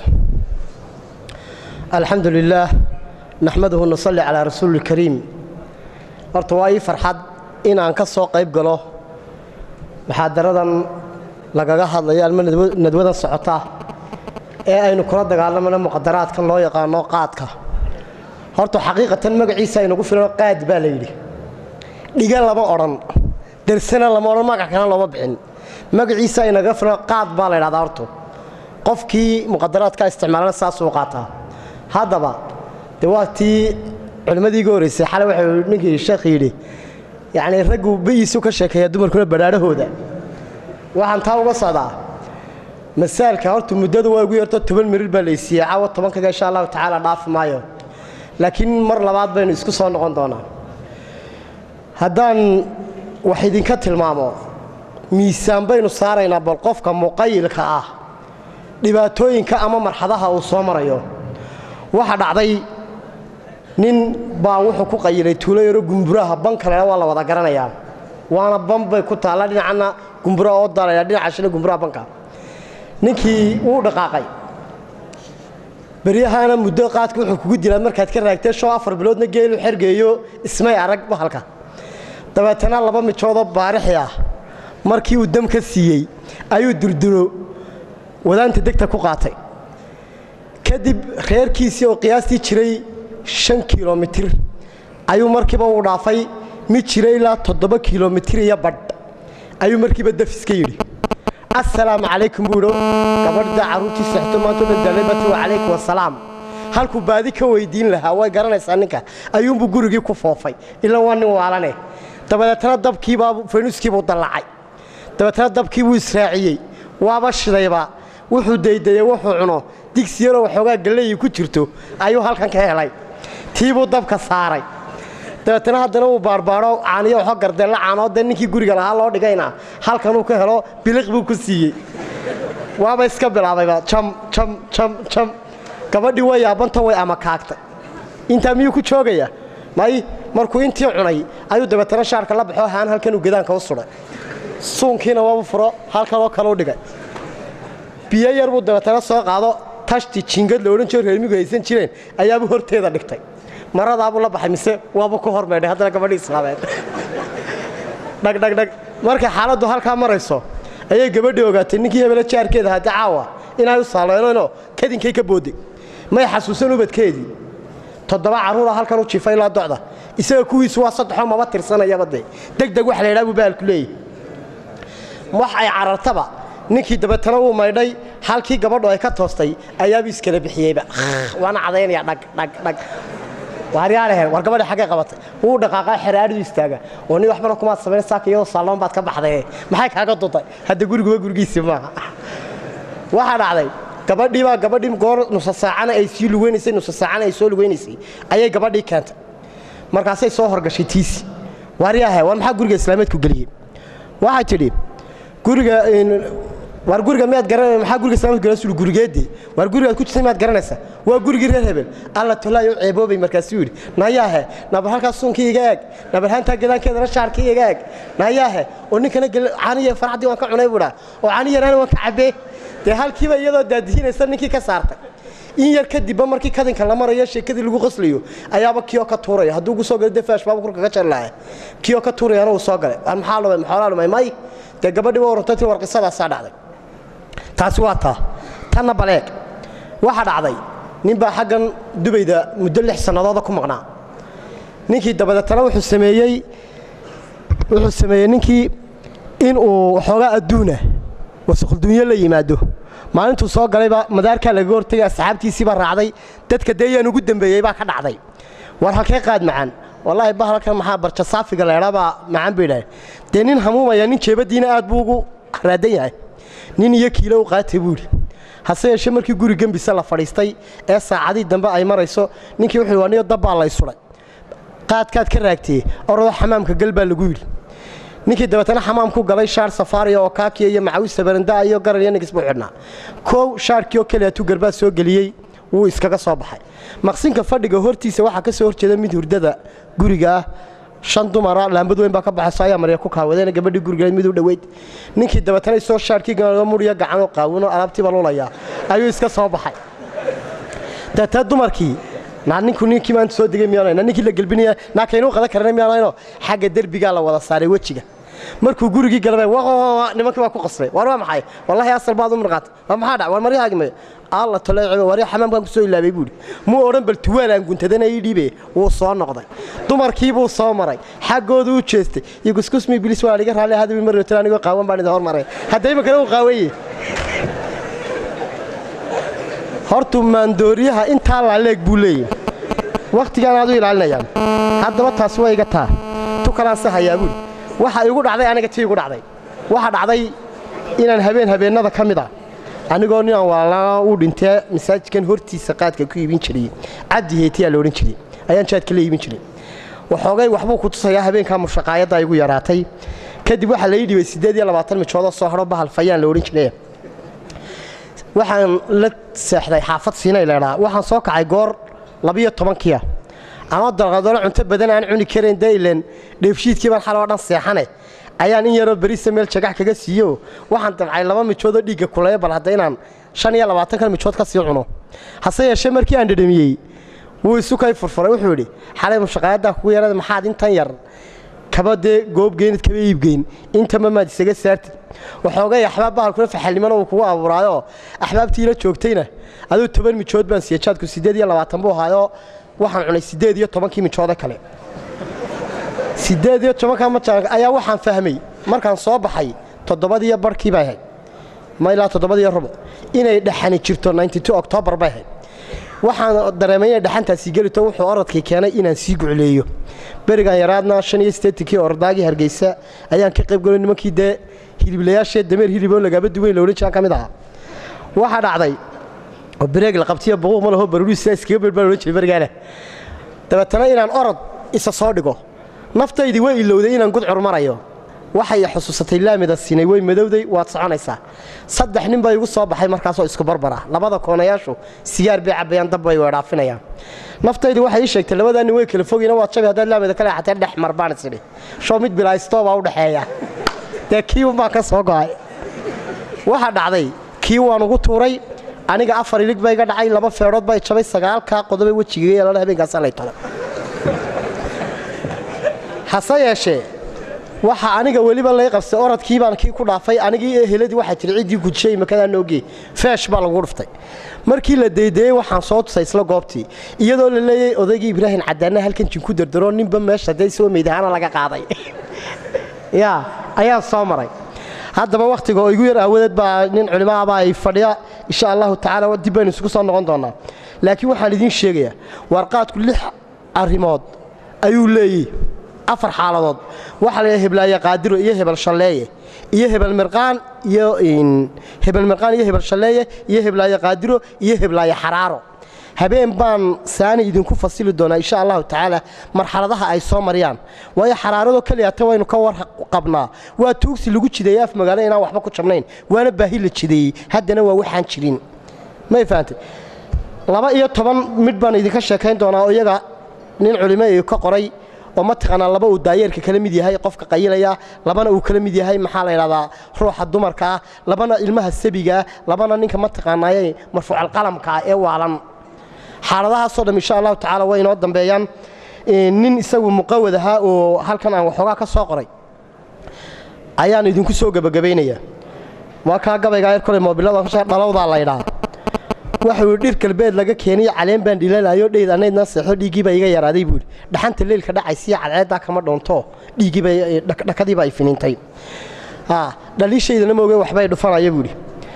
الحمد لله نحمده ونصلي على رسول الكريم horta waa ii farxad in aan ka soo qayb galo muxaadaradan lagaga hadlayo alma nadwadan socota ee aynu kula dagaalamano muqadaraadkan loo yaqaano qaadka horta xaqiiqatan magaciisa aynagu filan qaad baa la yidhi dhiga lama odhan dersana lama odhan magac kana looma bixin magaciisa aynaga filan qaad baa la ydhahdaa horto qofkii muqadaraadka isticmaalana saasuu qaataa haddaba dee waa tii culimmadii iga horraysay xalay waxau ninkii sheekh yidhi yacnii raggu bayiisu ka sheekeeya dumarkuna badhaadhahooda waxaan taa uga socdaa masaalka horta muddadu waa igu yarto toban mirir baa laysiiyey caawa tobankaga insha allahu tacaala dhaafi maayo laakiin mar labaad baynu isku soo noqon doonaa haddaan wax idinka tilmaamo miisaan baynu saaraynaa bal qofka muqayilka ah dhibaatooyinka ama marxadaha uu soo marayo waxa dhacday nin baa wuxuu ku qayilay tuulo yaro gumburaha ban kalena waa la wada garanayaa waana ban bay ku taalla dhinacana gumburaha oo dalaya dhinaca shile gumburaha banka ninkii wuu dhaqaaqay beryahana muddo qaadka wuxuu kugu dilaa markaad ka raagtee shoo afar biloodna geelu xergeeyo ismay arag bahalka dabeetana laba mijoodoo baarixi ah markii uu dam ka siiyey ayuu durduro wadaanta degta ku qaatay kadib reerkiisii oo qiyaastii jiray shan kilomitir ayuu markiiba uu dhaafay mid jiray ilaa toddoba kilomitir iyo badh ayuu markiiba dafiska yidhi assalaamu calaykum buu idho gabadhda carruurtii seexto maanta o dhan dalabati wa calaykum wassalaam halkuu baadi ka weydiin lahaa way garanaysaa ninka ayuunbuu gurigii ku foofay ilaa waa nin waalane dabadeetana dabkiibaa faynuskiibuu dallacay dabeetana dabkiibuu israaciyey waaba shidayba wuxuu daydayey wuxuu cuno digsi yaroo waxoogaa galleyi ku jirto ayuu halkan ka helay tiibuu dabka saaray dabeetana haddana uu baarbaadho caaniyo waxoo gardeella caanoo dee ninkii guriga lahaa loo dhigayna halkanuu ka helo biliq buu ku siiyey waaba iska bilaabayba jam jam jam jam gabadhii way yaabanto way amakaagtay intaa miyuu ku joogaya may markuu intii cunay ayuu dabeetana shaarka la baxo haan halkanuu gedaanka u sudhay suunkiina waabu furo halkanoo kaleu dhigay biyo yar buu dabeetana soo qaado tashti jingad la odhan jiro reermigu haysan jireen ayaabuu horteeda dhigtay maradaabuu la baxay mise waabuu ku hormeedhay haddana gabadhii islaameed dhagdhagdhag markay xaaladdu halkaa marayso ayay gabadhii ogaatay ninkii hebele jaarkeeda haddi caawa inay u saaleeneenoo kadinkay ka boodday may xasuusan ubadkeedii toddoba carruura halkan u jiifa ilaa docda isaga kuwiisu waa saddexoo maba tirsanayaba dee degdeg wax la ydhaa buu baalku leeyahy wax ay carartaba ninkii dabeetana uu maydhay halkii gabadhu ay ka toostay ayaabuu iskala bixiyeyba waana cadaynaya dhag dhag dhag waaryaalahen war gabadhi xaggay qabatay wuu dhaqaaqaa xeraadhidu istaaga oo nin waxbana kumaad samayn saaka iyadoo saalloon baad ka baxday maxay kaaga duntay hadda guriguba gurigiisii maaha waxaa dhacday gabadhii baa gabadhii goor nusa saacana ay sii lugeynaysay nusa saacana ay soo lugeynaysay ayay gabadhii keentay markaasay soo horgashay tiisi waaryahe war maxaa guriga islaameedku geliyey waxay tidhi guriga waar guriga miyaad garanay maxaa guriga islaamka galasulu gurigeedii waar gurigaad ku jirtay miyaad garanaysaa waa gurigii reer hebel alla tolaayo ceeboobay markaasuu yidhi nayaahe nabar halkaas suunkii iga eeg nabar haantaa gadaankeedana shaarkii iga eeg nayaahe oo ninkana caaniya farxaddii waan ka cunay buudhaa oo caani yaraana waan ka cabbee dee halkiiba iyadoo daadihinaysa ninkii ka saartay in yar kadibba markii kadinka la marayo sheekadii lagu qoslayo ayaaba kiyoo ka tuuraya hadduu ugu soo galo defaash baaba kurka ka jarlaaya kiyoo ka tuurayana uu soo galay waar maxaa lumay maxoolaa lumay may dee gabadhii waa warantati war qisadaasaa dhacday taasi waa taa tanna baleeg waxaa dhacday ninbaa xaggan dubayda muddo lix sannadooda ku maqnaa ninkii dabadeetana wuxuu sameeyey wuxuu sameeyey ninkii inuu waxoogaa adduuna wasakhdunyo la yimaado maalintuu soo galayba madaarkaa lagaga hortagay asxaabtiisiibaa raacday dadka dee yaan ugu dembeeyey baa ka dhacday war halkee qaad macaan wallaahi bahalkan maxaa barja saafiga leedhabaa macaan bay idhaaheen dee nin hamuumaya nin jeebaddiina aad buu ugu raadan yahay nin iyo kiilo u qaatay buu yidhi hase yeeshee markii guri gembisa la fadhiistay ee saacadii dambe ay marayso ninkii wuxuu waa niyo dabbaa lay sudhay qaadkaad ka raagtee orodoo xamaamka gal baa lagu yidhi ninkii dabeetana xamaamku galay shaar safaariya oo kaakiya iyo macawista barandaa iyo garan iyo nigis buu xidhnaa koow shaarkii oo keliya tuu garbaad soo geliyey wuu iskaga soo baxay maqsinka fadhiga hortiisa waxaa ka soo horjeeda mid hurdada guriga ah shan dumara laambad weyn baa ka baxayso ayaa marya ku kaawadeen gabadhii gurigeed mid u dhoweyd ninkii dabeetana isoo shaarkii muriya gacanoo qaawino alaabtiiba lulaya ayuu iska soo baxay deetee dumarkii naa ninku ninkii maanta soo degay miyaanayna ninkii la gelbinaya naa kaynuu qadan karana miyaanayno xagga derbigaa la wada saaray wejiga markuu gurigii galabay nimankii baa ku qasbay war waa maxay wallahi asal baad u mirqaatay war maxaa dhac war maryahaagi mayo alla taleecebe warya xamaamkan ku soo ilaabay buuhi muu odhan bal tuwaal aan guntadana ii dhiibe wuu soo noqday dumarkii buu soo maray xaggoodu u jeestay iyo kuskusmi bilis waa iga raalli hadabi mar rotan anigoo qaawan baan idin hormaray hadda imankana uu qaawanye hortuu maandooriyaha intaa laaleeg buu leeyahy wakhtigaan aad u ilaalinayaan haddaba taasi waa iga taa tu kalaanse hayaa buuhi waxa igu dhacday aniga tii igu dhacday waxa dhacday inaan habeen habeennada ka mid a anigoo ninaan waalaa uu dhintee masaajidkan hortiisa qaadka ku iibin jiray cabdi heetiyaa la odhan jiray ayaan jaadka la iibin jiray waxoogay waxbuu ku tusayaa habeenkaa mushaqaayadda igu yaraatay kadib waxaa la ii dhibay siddeed iyo labaatan mijoodoo soo hadho bahal fayaan la odhan jiray waxaan la seexday xaafad siinay leedhaa waxaan soo kacay goor labiyo tobankiia ama dalqadoolo cunto badan aan cuni karayn dee ileen dheefshiidkii baan xaloo dhan seexane ayaan in yaroo berisa meel jagax kaga siiyo waxaan dabcay laba mijoodoo dhiigga kuleeya bal hadda inaan shan iyo labaatankan mijood ka sii cuno hase yeeshee markii aan dhedhamiyey wuu isu kay furfuray wuxuu yidhi xalay mushaqaayaddaa kugu yarada maxaad intan yar kaba dee goobgeynid kaba iibgeyn intama maad isaga saartid waxoogay axbaab bahalkuna faxalnimana uu kugu abuuraayoo axbaabtiila joogtayna aduu toban mijood baan siiye jaadku siddeed iyo labaatan buu ahaayoo waxaan cunay siddeed iyo tobankii mijoode kale siddeed iyo tobankaa majaanka ayaa waxaan fahmay markaan soo baxay toddobadiyo barhkii bay ahayd ma ilaa toddobadiyo rubuc inay dhaxani jirto octoobar bay ahayd waxaan dareemay inay dhaxantaasii gelito wuxuu orodkii keenay inaan sii gucleeyo berigan yaraadna shan iyo siddeetankii ordaagii hargeysa ayaan ka qayb galay nimankii dee hiliblayaashee dameer hiliboo lagaaba duwayn la odhan jiraan ka mid ahaa waxaa dhacday oo bareeg la qabtiyo buquuq ma laho baruuriisa iskaga beer baa la odhan jiray berigaana dabeetana inaan orod isa soo dhigo naftaydii way ilowday inaan gudcur marayo waxay xusuusatay laamida sinay way madowday waad soconaysaa saddex nin baa igu soo baxay markaasoo isku barbara labada koonayaashu sigaar bay cabbayaan dab bay weedhaafinayaan naftaydii waxay ii sheegtay labadaa nin way kala fogayna waad jabi haddaad laamida ka leexatee dhex mar baan isidhi show mid bilaaysto baa u dhexeeya dee kii unbaan ka soo go'ay waxaa dhacday kii waan ugu tuuray aniga afar ilig ba iga dhacay laba feedhood bay jabay sagaalkaa qodobe wejiga yeelana habeenkaasa lay tolo hase yeeshee waxa aniga weliba lay qabsay orodkii baan kii ku dhaafay anigii eheladii waxay tihi ciddii gujiyey makadaa noogee feesh baa lagu dhuftay markii la daydeeyey waxaan soo tusay isla goobtii iyadoo la leeyay odaygii ibraahim cadaanna halkan jinku dardaro ninba meesha dee isagoo meydahaana laga qaaday yaa ayaan soo maray haddaba wakhtiga oo igu yar aawadeed baa nin culimaaba ay fadhiya insha allahu tacaala dib baynu isugu soo noqon doonaa laakiin waxaan idiin sheegayaa warqaadku lix arrimood ayuu leeyahy afar xaaladood waxaa la heblaaye qaadiro iyo hebel shalleeye iyo hebel mirqaan iyo hebel mirqaan iyo hebel shalleeye iyo heblaaye qaadiro iyo heblaaye xaraaro habeen baan saani idinku fasili doonaa insha allahu tacaala marxaladaha ay soo mariyaan waayo xaraaradoo keliyata waynu ka warqabnaa waa tuugsi lagu jideeyey af magaalo inaan waxba ku jabnayn waana baahi la jideeyey haddana waa waxaan jirin may fahantay laba iyo toban midh baan idinka sheekayn doonaa oo iyaga nin culimo ii ka qoray oo mataqaanaa laba uu daayeerka kala mid yahay qofka qayilaya labana uu kala mid yahay maxaa la yidhahdaa ruuxa dumarka ah labana ilmaha sabiga ah labana ninka mataqaanaaye marfuucalqalamka ah ee waalan xaaladahaasoo dham insha allahu tacaala way inoo dambeeyaan nin isagu muqawad ahaa oo halkan aan waxoogaa ka soo qoray ayaan idinku soo gebagabaynayaa waa kaa gabaygaa yar kole moobilada dhalowdaa laydhaa waxau yidhi dhir galbeed laga keeniyo caleen baan dhilalayo dheyd anaydna seexo dhiiggiibaa iga yaraaday buuhi dhaxanta leylka dhacaysiyo cadceeddaa kama dhoonto dhiiggiibadhakadiiba ay finiintay dhaliishaydana mooge waxbay dhufanaya buuhi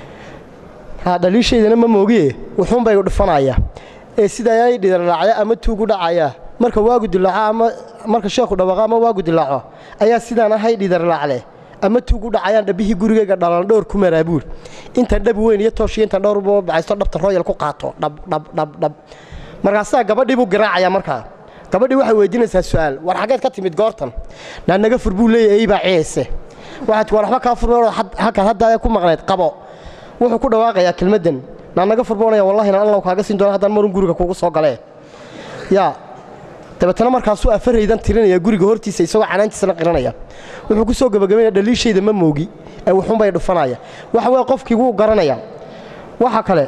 dhaliishaydana ma moogiye wuxuunbay dhufanaya ee sidaa ay dhidaraacya ama tuugu dhacaya marka waagu dilaaco ama marka sheekhu dhawaaqo ama waagu dilaaco ayaa sidaan ahay dhidarlaacle ama tuugu dhacayaan dhabbihii gurigayga dhalan dhowr ku maraa buur intaan dhab weyn iyo tooshiyo intaan dhowr baxaysto dhabta royal ku qaato dhabdhabdhabdhab markaasaa gabadhii buu garaacaya markaa gabadhii waxay weydiinaysaa su'aal war xaggeed ka timid goortan naa naga fur buu leeyahay baa ceese waxaad war waxba kaa furmeen halkaad hadda ku maqnayd qabo wuxuu ku dhawaaqayaa kelmaddan naa naga furboonaya wallahi na allow kaaga siin doona haddaan marun guriga kugu soo galee yaa dabeetana markaasuu afaraydan tirinaya guriga hortiisa isagoo canaantiisana qiranaya wuxuu ku soo gebagabaynaya dhaliishayda ma moogi ee wuxuunbay dhufanaya waxa weye qofkii wuu garanaya waxa kale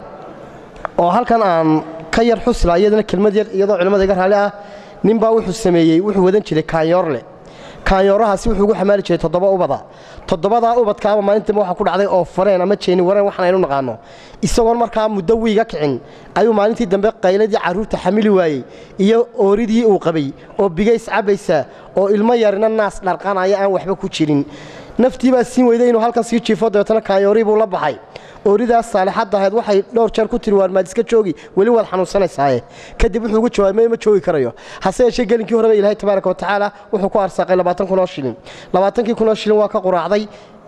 oo halkan aan ka yar xusla iyadana kelmad yar iyadoo culimmada iga raalli ah ninbaa wuxuu sameeyey wuxuu wadan jiray kaanyoorle kaanyoorahaasi wuxuu ugu xamaali jiray toddoba ubada toddobadaa ubadkaaba maalintiiba waxa ku dhacday oo fareen ama jeeni wareen waxaan aynu naqaano isagoon markaa muddo wiiga kicin ayuu maalintii dambe qayladii carruurta xamili waayey iyo ooridii uu qabay oo bigays cabbaysa oo ilmo yarina naas dharqanaya aan waxba ku jirin naftii baa siin weyday inuu halkan sii jiifo dabeetana kaanyoorii buu la baxay ooridaas saalixadda ahayd waxay dhowr jeer ku tiri waar maad iska joogi weli waad xanuunsanaysaaye kadib wuxuu ugu jawaabay ma joogi karayo hase yeeshee gelinkii horeba ilaahay tabaaraka wa tacaala wuxuu ku arsaaqay labaatan kun oo shilin labaatankii kun oo shilin waa ka quraacday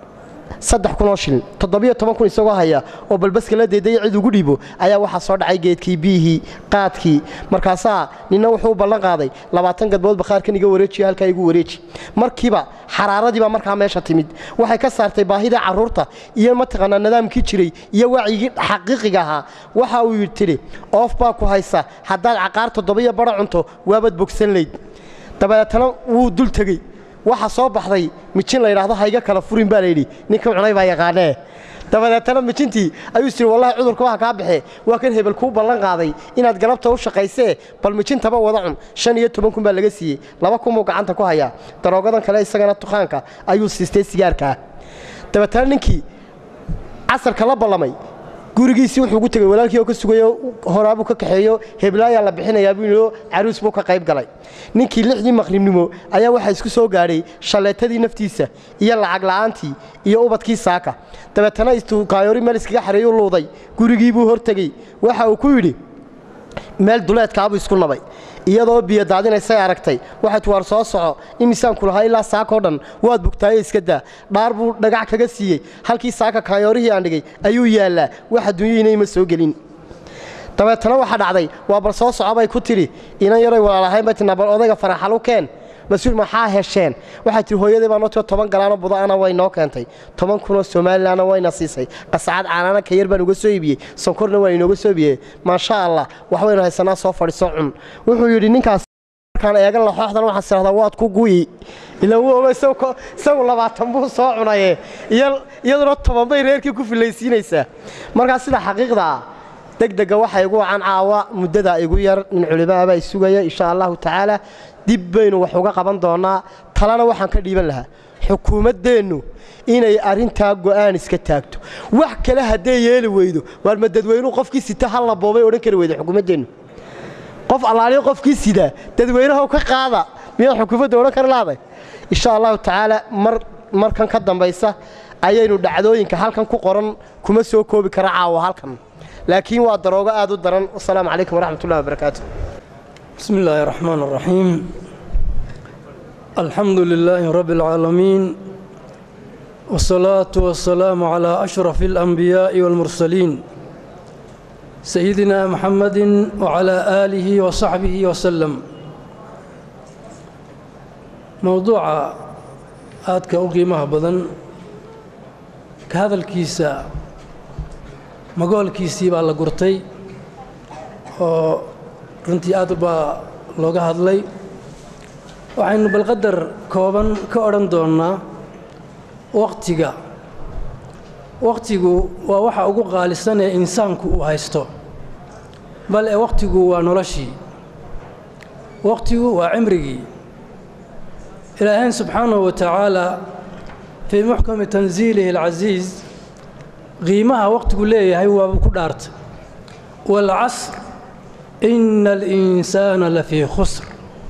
saddex kun oo shilin toddobiyo toban kun isagoo haya oo balbaska la deedaya cid ugu dhiibo ayaa waxaa soo dhacay geedkii biyihii qaadkii markaasaa ninna wuxuu u ballan qaaday labaatan gadbood bakhaarkan iga wareejiyo halkaa igu wareeji markiiba xaraaradiibaa markaa meesha timid waxay ka saartay baahida carruurta iyo mataqaanaa nidaamkii jiray iyo wacyigii xaqiiqiga ahaa waxa uu yidhi tidhi oof baa ku haysa haddaad caqaar toddobiyo badho cunto waabaad bogsan layd dabeetana wuu dul tegey waxa soo baxday mijin la yidhaahdo hayga kala furin baa layidhi ninka cunay baa yaqaanee dabadeetana mijintii ayuu is yidhi wallahi cudurka waxa kaa baxee waa kan hebel kuu ballan qaaday inaad galabta u shaqaysee bal mijintaba wada cun shan iyo toban kun baa laga siiyey laba kun buu gacanta ku hayaa daroogadan kale isagana tukaanka ayuu siistay sigaarkaa dabeetana ninkii casarka la ballamay gurigiisii wuxuu ugu tegey walaalkii oo ka sugayo horaabuu ka kaxeeyo heblaayaa la bixinayaa buu yidhi caruus buu ka qayb galay ninkii lixdii maqribnimo ayaa waxaa isku soo gaadhay shalleetadii naftiisa iyo lacag la'aantii iyo ubadkii saaka dabeetana istuu kaayoori meel iskaga xareeyuu luuday gurigii buu hortegey waxa uu ku yidhi meel duleedkaabuu isku nabay iyadoo biyo daadinaysay aragtay waxaad waar soo soco imisaanku lahaa ilaa saakoo dhan waad bugtaaye iska daa dhaar buu dhagax kaga siiyey halkii saaka kaanyoorihii aan dhigay ayuu yaallaa wax adduunyihiina ima soo gelin dabeetana waxaa dhacday waa bal soo soco bay ku tidhi inan yaray walaalahayn bay tinaa bal odayga faraxalu keen mas-uul maxaa hesheen waxay tihi hooyadii baa noo tio toban galaano budaana way noo keentay toban kunoo somalilanna wayna siisay qasacad caanaana ka yar baan uga soo iibiyey sonkorna waa inooga soo iibiyey maasha allah wax waynu haysanaa soo fadhiso cun wuxuu yidhi ninkaas markaan eegan laxooxdan waxaan sirahdaa waad ku guyi ila wuu oga isagu labaatan buu soo cunaye iyaduna toban bay reerkii ku filaysiinaysaa markaa sida xaqiiqda ah degdega waxa igu wacan caawa muddada igu yar nin culimaabaa isugaya insha allahu tacaala dib baynu wax uga qaban doonnaa talena waxaan ka dhiiban lahaa xukuumaddeennu inay arrintaa go'aan iska taagto wax kale haddee yeeli weydo waar ma dadweynuhu qofkii sita hal la boobay odhan kari weyda xukuumaddeennu qof allaaliyo qofkii sidaa dadweynaha ka qaada miyaad xukuumadda odhan kari lahday insha allahu tacaala mar markan ka dambaysa ayaynu dhacdooyinka halkan ku qoran kuma soo koobi kara caawa halkan laakiin waa daroogo aad u daran wasalaamu calaykum waraxmatullahi wabarakaatu بسم الله الرحمن الرحيم الحمد لله رب العالمين والصلاة والسلام على أشرف الأنبياء والمرسلين سيدنا محمد وعلى آله وصحبه وسلم موضوع aadka u qiimaha badan ka hadalkiisa magoolkiisii baa la gurtay oo runtii aad baa looga hadlay waxaynu balqadar kooban ka odhan doonnaa wakhtiga wakhtigu waa waxa ugu qaalisan ee insaanku uu haysto bal e wakhtigu waa noloshii wakhtigu waa cimrigii ilaahayn subxaanahu wa tacaala fii muxkami tansiilihi alcasiis qiimaha wakhtigu leeyahay waaba ku dhaartay waalcasr ina alinsaana lafii khusr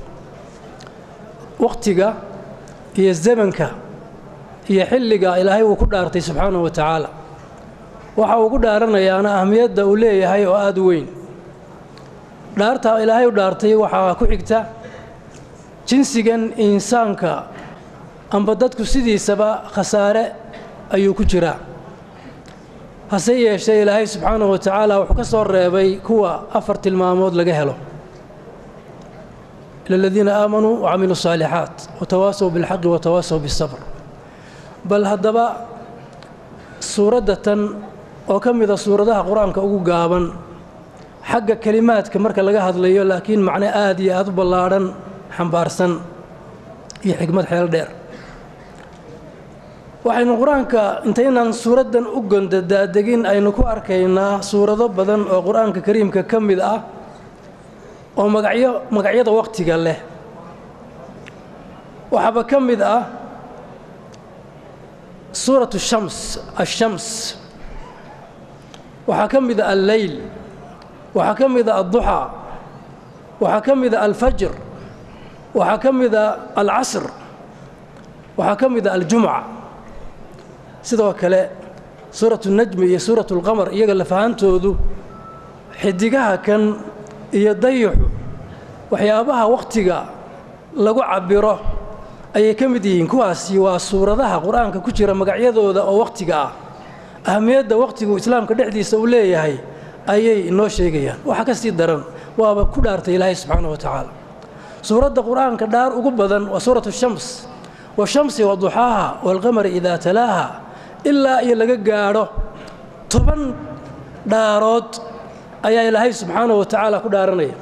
wakhtiga iyo zamanka iyo xilliga ilaahay uu ku dhaartay subxaanahu wa tacaala waxa uu ku dhaaranayaana ahmiyadda uu leeyahay oo aada u weyn dhaarta ilaahay u dhaartay waxaa ku xigta jinsigan insaanka amba dadku sidiisaba khasaare ayuu ku jiraa hase yeeshee ilaahay subxaanahu wa tacaala wuxuu ka soo reebay kuwa afar tilmaamood laga helo ila aladiina aamanuu wacamiluu saalixaat watawaasaw bilxaqi watawaasaw bisabr bal haddaba suuradda tan oo ka mida suuradaha qur-aanka ugu gaaban xagga kelimaadka marka laga hadlayo laakiin macno aad iyo aad u ballaadhan xambaarsan iyo xikmad xeel dheer waxaynu qur-aanka intaynaan suuraddan u gondadaadegin aynu ku arkaynaa suurado badan oo qur-aanka kariimka ka mid ah oo magacyo magacyada wakhtiga leh waxaaba ka mid ah suuratu shams ashams waxaa ka mid a alleyl waxaa ka mid a adduxaa waxaa ka mid a alfajr waxaa ka mid a alcasr waxaa ka mid a aljumca sidoo kale suuratu najmi iyo suuratu اlqamar iyaga lafahantoodu xidigaha kan iyo dayaxu waxyaabaha wakhtiga lagu cabbiro ayay ka mid yihiin kuwaasi waa suuradaha qur-aanka ku jira magacyadooda oo wakhtiga ah ahamiyadda wakhtigu islaamka dhexdiisa uu leeyahay ayay inoo sheegayaan waxaa ka sii daran waaba ku dhaartay ilaahay subxaana wa tacaala suuradda qur-aanka dhaar ugu badan waa suuratu shams washamsi waduxaaha waalqamari idaa talaaha ilaa iyo laga gaadho toban dhaarood ayaa ilaahay subxaanahu wa tacaala ku dhaaranaya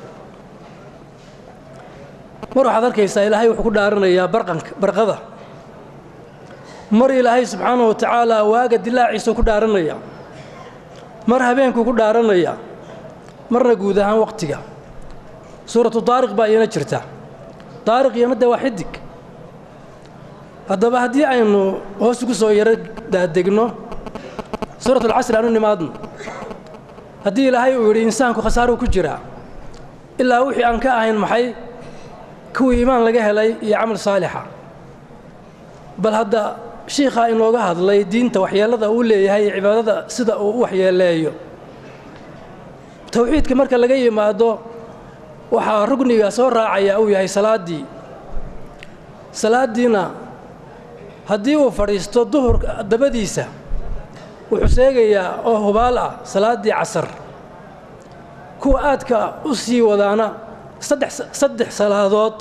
mar waxaad arkaysaa ilaahay wuxuu ku dhaaranayaa barqanka barqada mar ilaahay subxaanahu wa tacaala waaga dilaaciisuu ku dhaaranaya mar habeenkuu ku dhaaranaya marna guud ahaan wakhtiga suuratu daariq baa iyana jirta daariq iyana dee waa xidig haddaba haddii aynu hoos ugu soo yaro daadegno suuratulcasri aanu nimaadno haddii ilaahay uu yidhi insaanku khasaaruu ku jiraa ilaa wixii aan ka ahayn maxay kuwii iimaan laga helay iyo camal saalixa bal hadda shiikhaa inooga hadlay diinta waxyeellada uu leeyahay iyo cibaadada sida uu u waxyeeleeyo towxiidka marka laga yimaado waxaa rugniga soo raacaya uu yahay salaaddii salaaddiina haddii uu fadhiisto duhurka dabadiisa wuxuu sheegayaa oo hubaal ah salaaddii casar kuwa aadka u sii wadaana saddex saddex salaadood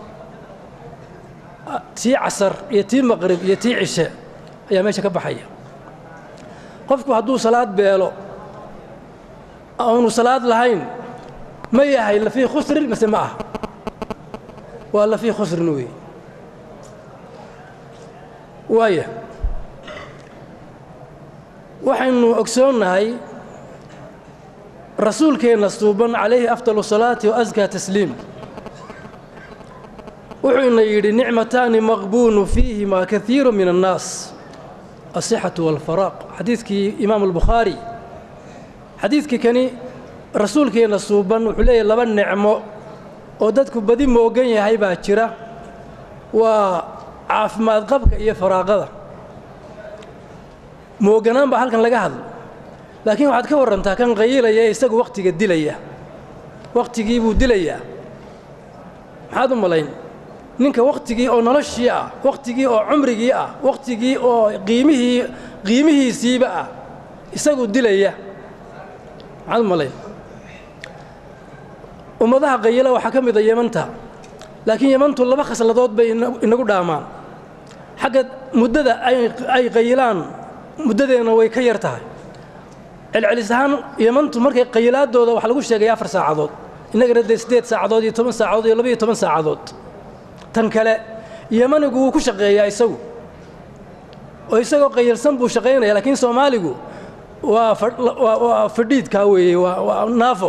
tii casar iyo tii maqrib iyo tii cishe ayaa meesha ka baxaya qofku hadduu salaad beelo aanu salaad lahayn ma yahay lafii khusrin mase ma ah waa lafii khusrin weeye waaya waxaynu ogsoonnahay rasuulkeenna suuban calayhi afdalu salaati wa askaa tasliim wuxuuna yidhi nicmataani maqbuunu fiihimaa kaiiru min annaas asixatu waalfaraaq xadiidkii imaamu albukhaari xadiidkii kani rasuulkeenna suuban wuxuu leeyahy laba nicmo oo dadku badi moogan yahay baa jira waa caafimaad qabka iyo faraaqada mooganaan baa halkan laga hadlo laakiin waxaad ka warrantaa kan qayilaya ee isagu wakhtiga dilaya wakhtigii buu dilayaa maxaad u malayn ninka wakhtigii oo noloshii ah wakhtigii oo cumrigii ah wakhtigii oo qiimihii qiimihiisiiba ah isagu dilaya maxaad u malayn ummadaha qayila waxaa ka mid a yemanta laakiin yemantu laba khasladood bay inagu dhaamaan xagga muddada ay qayilaan muddadeena way ka yar tahay celcelis ahaan yemantu markay qayilaadooda waxaa lagu sheegaya afar saacadood innagana dee siddeed saacadood iyo toban saacadood iyo labaiyo toban saacadood tan kale yemanigu wuu ku shaqeeyaa isagu oo isagoo qayilsan buu shaqaynaya laakiin soomaaligu waa waa fadhiidkaa weeye waa naafo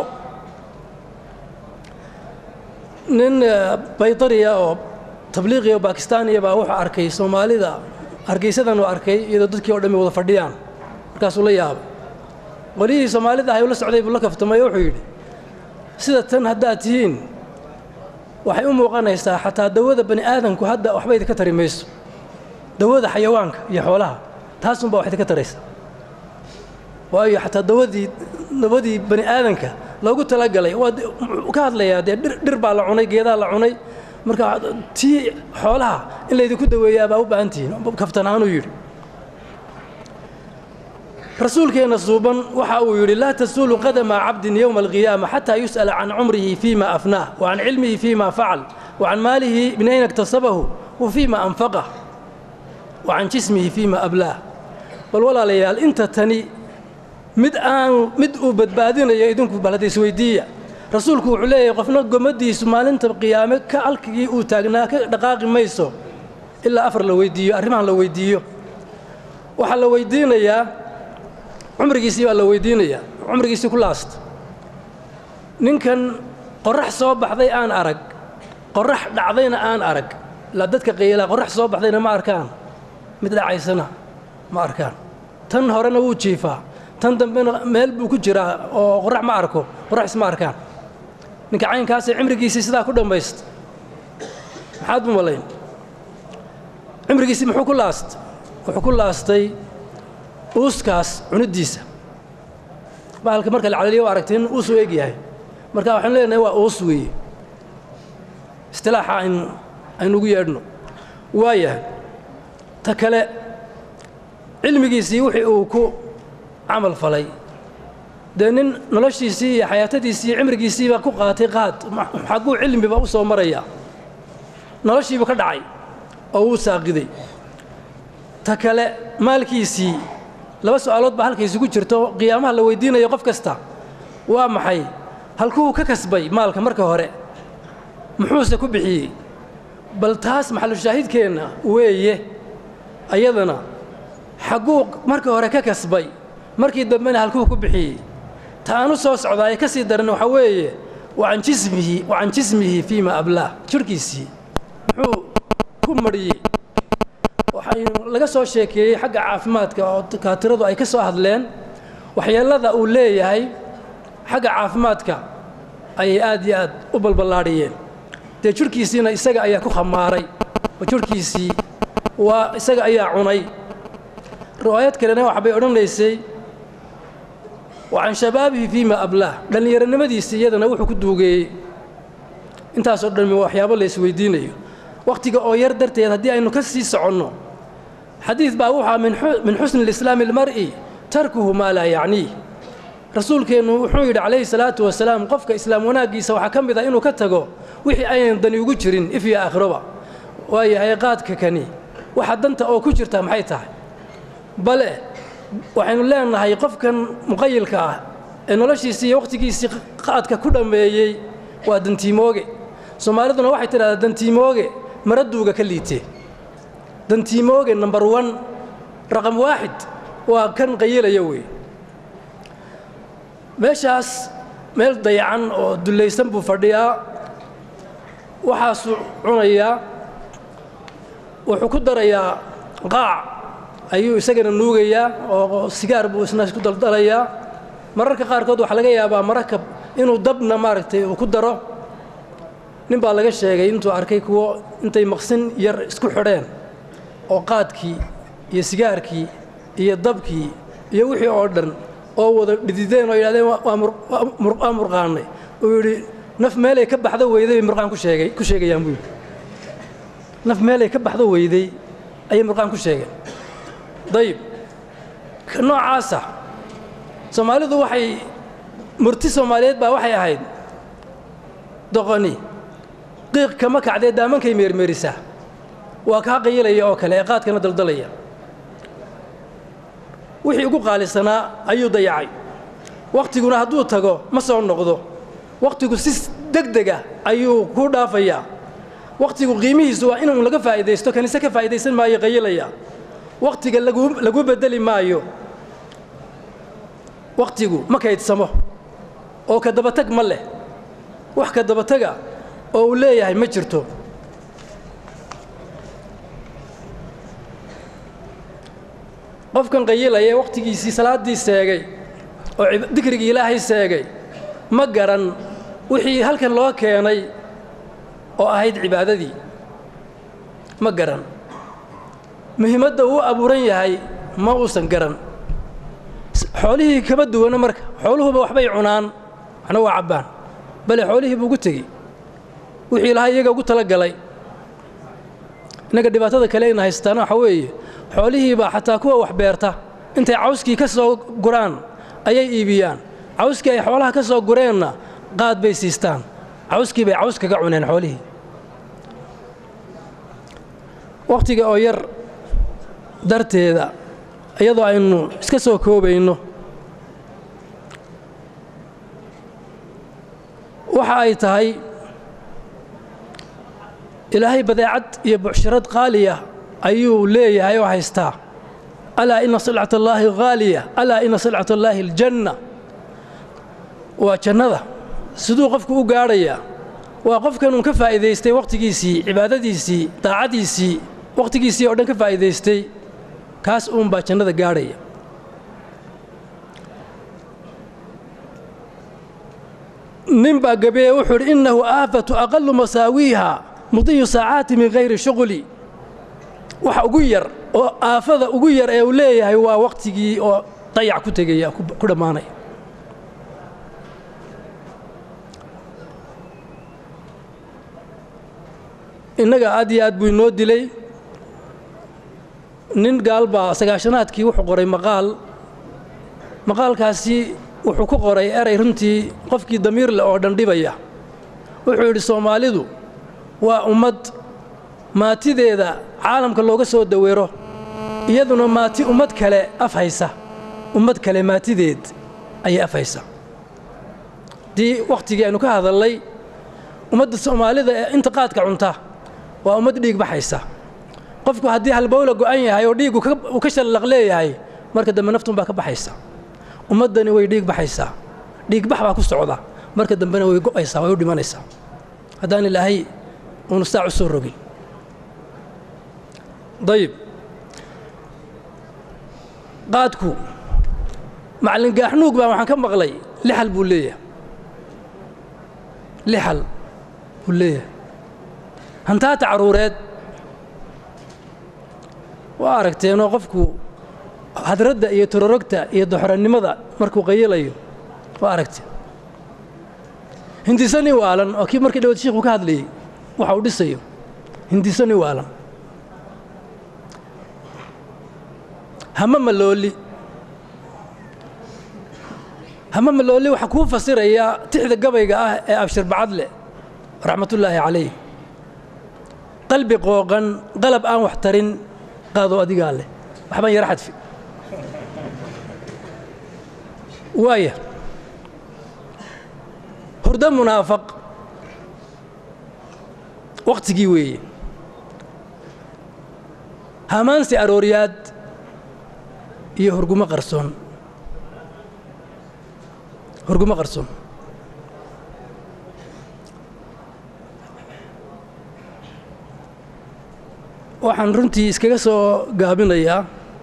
nin baytariya oo tabliiqiya oo bakistaaniya baa wuxuu arkay soomaalida hargeysadan uu arkay iyadoo dadkii o dhammi wada fadhiyaan markaasuu la yaabay qolihii soomaalida ahay ula socday buu la kaftamay oo wuxuu yidhi sida tan haddaad tihiin waxay u muuqanaysaa xataa dawada bani aadamku hadda waxba idinka tari mayso dawada xayawaanka iyo xoolaha taasunbaa wax idinka taraysa waayo xataa dawadii dawadii bani aadanka loogu talagalay waa ka hadlayaa dee dhir baa la cunay geedaa la cunay marka tii xoolaha in laydinku daweeyaa baa u baahan tihiin kaftanaanuu yidhi rasuulkeenna suuban waxa uu yidhi laa tasuulu qadama cabdin yowma alqiyaama xataa yus'ala can cumrihi fiima afnaah wa can cilmihi fiima facal wa can maalihi min ayna iktasabahu wa fiima anfaqah wa can jismihi fiima ablaah bal walaalayaal inta tani mid aan mid uu badbaadinayo idinku balhada isweydiiya rasuulku wuxuu leeyahay qofna gomadiisu maalinta qiyaame ka halkigii uu taagnaa ka dhaqaaqi mayso ilaa afar la weydiiyo arrimahan la weydiiyo waxaa la weydiinayaa cumrigiisii baa la weydiinayaa cumrigiisii ku laasta ninkan qorrax soo baxday aan arag qorrax dhacdayna aan arag ilaa dadka qaylaa qorrax soo baxdayna ma arkaan mid dhacaysana ma arkaan tan horena wuu jiifaa tan dambena meel buu ku jiraa oo qorrax ma arko qorrax isma arkaan ninka caynkaasee cimrigiisii sidaa ku dhammaysta maxaad u malayn cimrigiisii muxuu ku laastay wuxuu ku laastay uuskaas cuniddiisa bahalka marka la calaliyo aragtay in uus u eg yahay marka waxaanu leenahay waa uus weeye istilaaxa ayn aynugu yeedhno waayahay ta kale cilmigiisii wixii uu ku camal falay dee nin noloshiisii iyo xayaatadiisii iyo cimrigiisiiba ku qaatay qaad xagguu cilmiba u soo marayaa noloshiibu ka dhacay oo wuu saaqiday ta kale maalkiisii laba su'aalood baa halkaysi ku jirto qiyaamaha la weydiinayo qof kasta waa maxay halkuu ka kasbay maalka marka hore muxuuse ku bixiyey bal taas maxalushaahidkeenna weeye ayadana xagguu marka hore ka kasbay markii dambena halkuu ku bixiyey ta aanu soo socdaaye ka sii daran waxaa weeye wacan jismihi wacan jismihi fiima ablaah jidhkiisii muxuu ku marhiyey waxay laga soo sheekeeyey xagga caafimaadka oo dakaatiradu ay ka soo hadleen waxyeellada uu leeyahay xagga caafimaadka ayay aad iyo aad u balballaadhiyeen dee jidhkiisiina isaga ayaa ku khamaaray oo jidhkiisii waa isaga ayaa cunay riwaayad kalena waxbay odhanaysay wa can shabaabihi fiima ablaah dhallinyaronimadiisii iyadana wuxuu ku duugeeyey intaasoo dhammi waxyaabo la isweydiinayo wakhtiga oo yar darteed haddii aynu ka sii soconno xadiid baa wuxaa min xusni alislaami almar'i tarkuhu maa laa yacniih rasuulkeennu wuxuu yidhi calayhi salaatu wasalaam qofka islaam wanaaggiisa waxaa ka mid ah inuu ka tago wixii aynan dani ugu jirin if iyo aakhiroba waayahay qaadka kani waxa danta oo ku jirta maxay tahay bale waxaynu leenahay qofkan muqayilka ah ee noloshiisii iyo wakhtigiisii qaadka ku dhammeeyey waa dantiimooge soomaaliduna waxay tidhahdaa dantiimooge maraduuga ka liite dantiimooge number one raqam waaxid waa kan qayilaya wey meeshaas meel dayacan oo dullaysan buu fadhiyaa waxaasuu cunayaa wuxuu ku darayaa qaac ayuu isagana nuugayaa oo sigaar buu isna isku daldalayaa mararka qaarkood waxaa laga yaabaa marakab inuu dabna maaragtay uu ku daro nin baa laga sheegay intuu arkay kuwo intay maqsin yar isku xidheen oo qaadkii iyo sigaarkii iyo dabkii iyo wixii oo dhan oo wada dhidideen oo yidhahdeen waa murqaannay uu yidhi naf meelay ka baxdo weyday bay murqaan ku sheegay ku sheegayaan buu yidhi naf meelay ka baxdo weyday ayay murqaan ku sheegeen dayib ka noocaasa soomaalidu waxay murti soomaaliyeed baa waxay ahayd doqoni qiiq kama kacdee daamankay meermeerisaa waa kaa qayilaya oo kale ee qaadkana daldalaya wixii ugu qaalisanaa ayuu dayacay wakhtiguna hadduu tago ma soo noqdo wakhtigu si degdega ayuu ku dhaafayaa wakhtigu qiimihiisu waa inuu laga faa'iidaysto kaniise ka faa'idaysan maayo qayilaya wakhtiga lagu beddeli maayo wakhtigu ma kaydsamo oo ka dabatag ma leh wax ka dabataga oo uu leeyahay ma jirto qofkan qayilaya ee wakhtigiisii salaaddii seegay oo dikrigii ilaahay seegay ma garan wixii halkan loo keenay oo ahayd cibaadadii ma garan muhiimadda uu abuuran yahay ma uusan garan xoolihii kama duwana marka xooluhuba waxbay cunaan waxna waa cabbaan bale xoolihii buu ugu tegey wixii ilahay iyaga ugu tala galay innaga dhibaatada kale ayna haystaana waxa weeye xoolihiibaa xataa kuwa wax beerta intay cawskii ka soo guraan ayay iibiyaan cawskii ay xoolaha ka soo gureenna qaad bay siistaan cawskii bay caws kaga cuneen xoolihii wakhtiga oo yar darteeda iyadoo aynu iska soo koobayno waxa ay tahay ilaahay badeecad iyo bucshirad qaaliya ayuu leeyahay oo haystaa alaa ina silcat allaahi haaliya alaa ina silcat allaahi aljanna waa jannada siduu qofku u gaadhayaa waa qofkan uun ka faa'iidaystay wakhtigiisii cibaadadiisii daacadiisii wakhtigiisii oo dhan ka faa'iidaystay kaas uun baa jannada gaadhaya nin baa gabeeye wuxuu idhi innahu aafatu aqalu masaawiiha mudiyu saacaati min hayri shuqli waxa ugu yar oo aafada ugu yar ee uu leeyahay waa wakhtigii oo dayac ku tegaya ku dhammaanaya innaga aad iyo aad buu inoo dilay nin gaal baa sagaashanaadkii wuxuu qoray maqaal maqaalkaasi wuxuu ku qoray eray runtii qofkii damiir leh oo dhan dhibaya wuxuu yidhi soomaalidu waa ummad maatideeda caalamka looga soo daweero iyaduna maati ummad kale af haysa ummad kale maatideed ayay af haysa haddii wakhtigii aynu ka hadallay ummadda soomaalida ee inta qaadka cunta waa ummad dhiig baxaysa qofku haddii halbowla go'an yahay oo dhiiggu uu ka shallaq leeyahay marka dambe naftun baa ka baxaysa ummaddani way dhiig baxaysaa dhiigbax baa ku socda marka dambena way go'aysaa way u dhimanaysaa haddaan ilaahay uunu saac u soo rogin dayib qaadku macallin gaaxnuug baa waxaan ka maqlay lixal buu leeyahay lixal buu leeyahay hantaata carruureed waa aragteenoo qofku hadradda iyo tororogta iyo doxorannimada markuu qayilayo waa aragteen hindisani waalan oo kii markii dhawad shiikhuu ka hadlayey waxa uu dhisayo hindisani waalan hama malooli hama malooli waxaa kuu fasirayaa tixda gabayga ah ee abshir bacadle raxmatullaahi calayh qalbi qooqan qalab aan wax tarin qaado adigaa leh waxbaan yara xadfi waaya hurdo munaafaq wakhtigii weeye hamaansi arooryaad iyo hurgumo qarsoon hurgumo qarsoon waxaan runtii iskaga soo gaabinayaa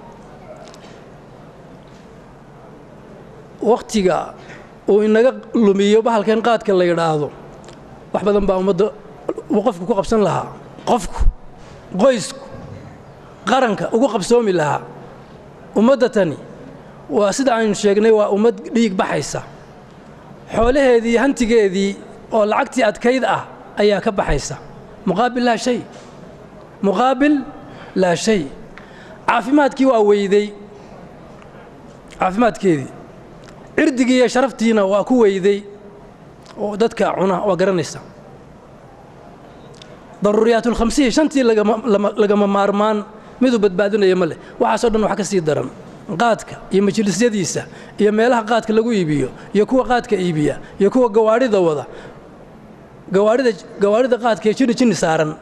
wakhtiga uu inaga lumiyo bahalkan qaadka la yidhaahdo wax badan baa ummadda uu qofku ku qabsan lahaa qofku qoysku qaranka ugu qabsoomi lahaa ummadda tani waa sida aynu sheegnay waa ummad dhiig baxaysa xoolaheedii hantigeedii oo lacagtii adkayd ah ayaa ka baxaysa muqaabil laa shay muqaabil laa shay caafimaadkii waa weyday caafimaadkeedii cirdigii iyo sharaftiina waa ku weyday oo dadka cuna waa garanaysa daruuriyaatulkhamsiya shantii lagama maarmaan miduu badbaadinaya ma leh waxaasoo dhan wax ka sii daran qaadka iyo majlisyadiisa iyo meelaha qaadka lagu iibiyo iyo kuwa qaadka iibiya iyo kuwa gawaadhida wada gawaadhida gawaadhida qaadka ee jinni jinni saaran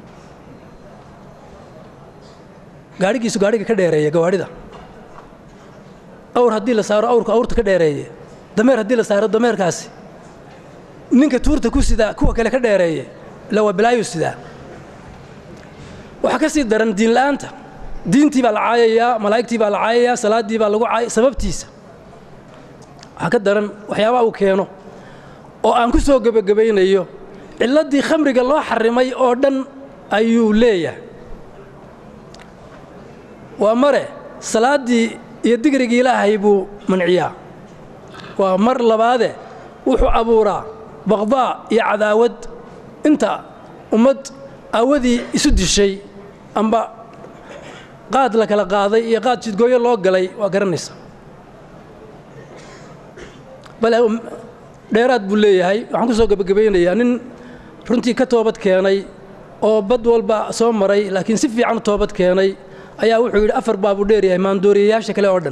gaadhigiisu gaadhiga ka dheereeya gawaadhida awr haddii la saaro awrku awrta ka dheereeye dameer haddii la saaro dameerkaasi ninka tuurta ku sidaa kuwa kale ka dheereeye ila waa bilaayuu sidaa waxaa ka sii daran diinla'aanta diintii baa la caayayaa malaa'igtii baa la caayayaa salaaddii baa lagu caaya sababtiisa waxaa ka daran waxyaabaha uu keeno oo aan ku soo gebagabaynayo cilladdii khamriga loo xarimay oo dhan ayuu leeyahay waa mare salaaddii iyo digrigii ilaahay buu manciyaa waa mar labaade wuxuu abuuraa baqdaa iyo cadaawad inta ummad aawadii isu dishay amba qaad la kala qaaday iyo qaad jidgooyo loo galay waa garanaysa bale dheeraad buu leeyahay waxaan ku soo gebagabaynayaa nin runtii ka toobad keenay oo bad walba soo maray laakiin si fiican u toobad keenay ayaa wuxuu yidhi afar baabuu dheeryahay maandooriyayaasha kale oo dhan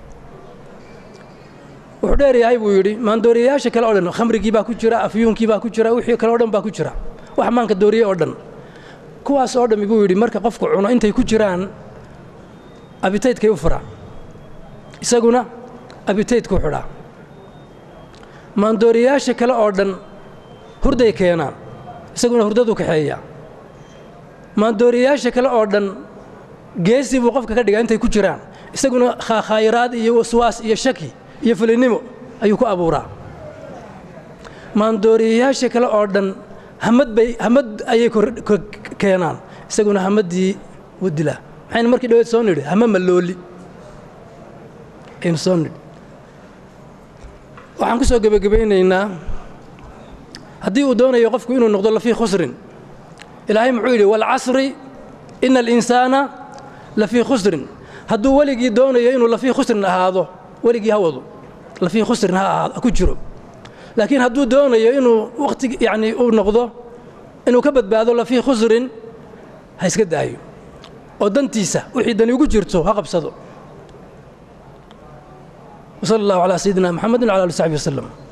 wuxuu dheeryahay buu yidhi maandooriyayaasha kale oo dhan khamrigii baa ku jira afyuunkii baa ku jira wixii kale oo dhan baa ku jira wax maanka dooriye oo dhan kuwaas oo dhammi buu yidhi marka qofku cuno intay ku jiraan abitaydkay u furaa isaguna abitaydkuu xidhaa maandooriyayaasha kale oo dhan hurday keenaan isaguna hurdaduu kaxeeyaa maandooriyayaasha kale oo dhan geesi buu qofka ka dhigaa intay ku jiraan isaguna khaakhayraad iyo waswaas iyo shaki iyo fulinimo ayuu ku abuuraa maandooriyayaasha kale oo dhan hamad bay hamad ayay keenaan isaguna hamaddii wuu dilaa maxaynu markii dhaweed soo nidhi hama mallooli aynu soo nidhi waxaan ku soo gebagabaynaynaa haddii uu doonayo qofku inuu noqdo lafii khusrin ilaahay muxuu yidhi waalcasri ina alinsaana lafii khusrin hadduu weligii doonayo inuu lafii khusrin ahaado weligii ha wado lafii khusrin ha ahaado ku jiro laakiin hadduu doonayo inuu wakhti yacni uu noqdo inuu ka badbaado lafii khusrin ha iska daayo oo dantiisa wixii dani ugu jirto ha qabsado وصلى الله على سيدنا محمد وعلى اله وصحبه وسلم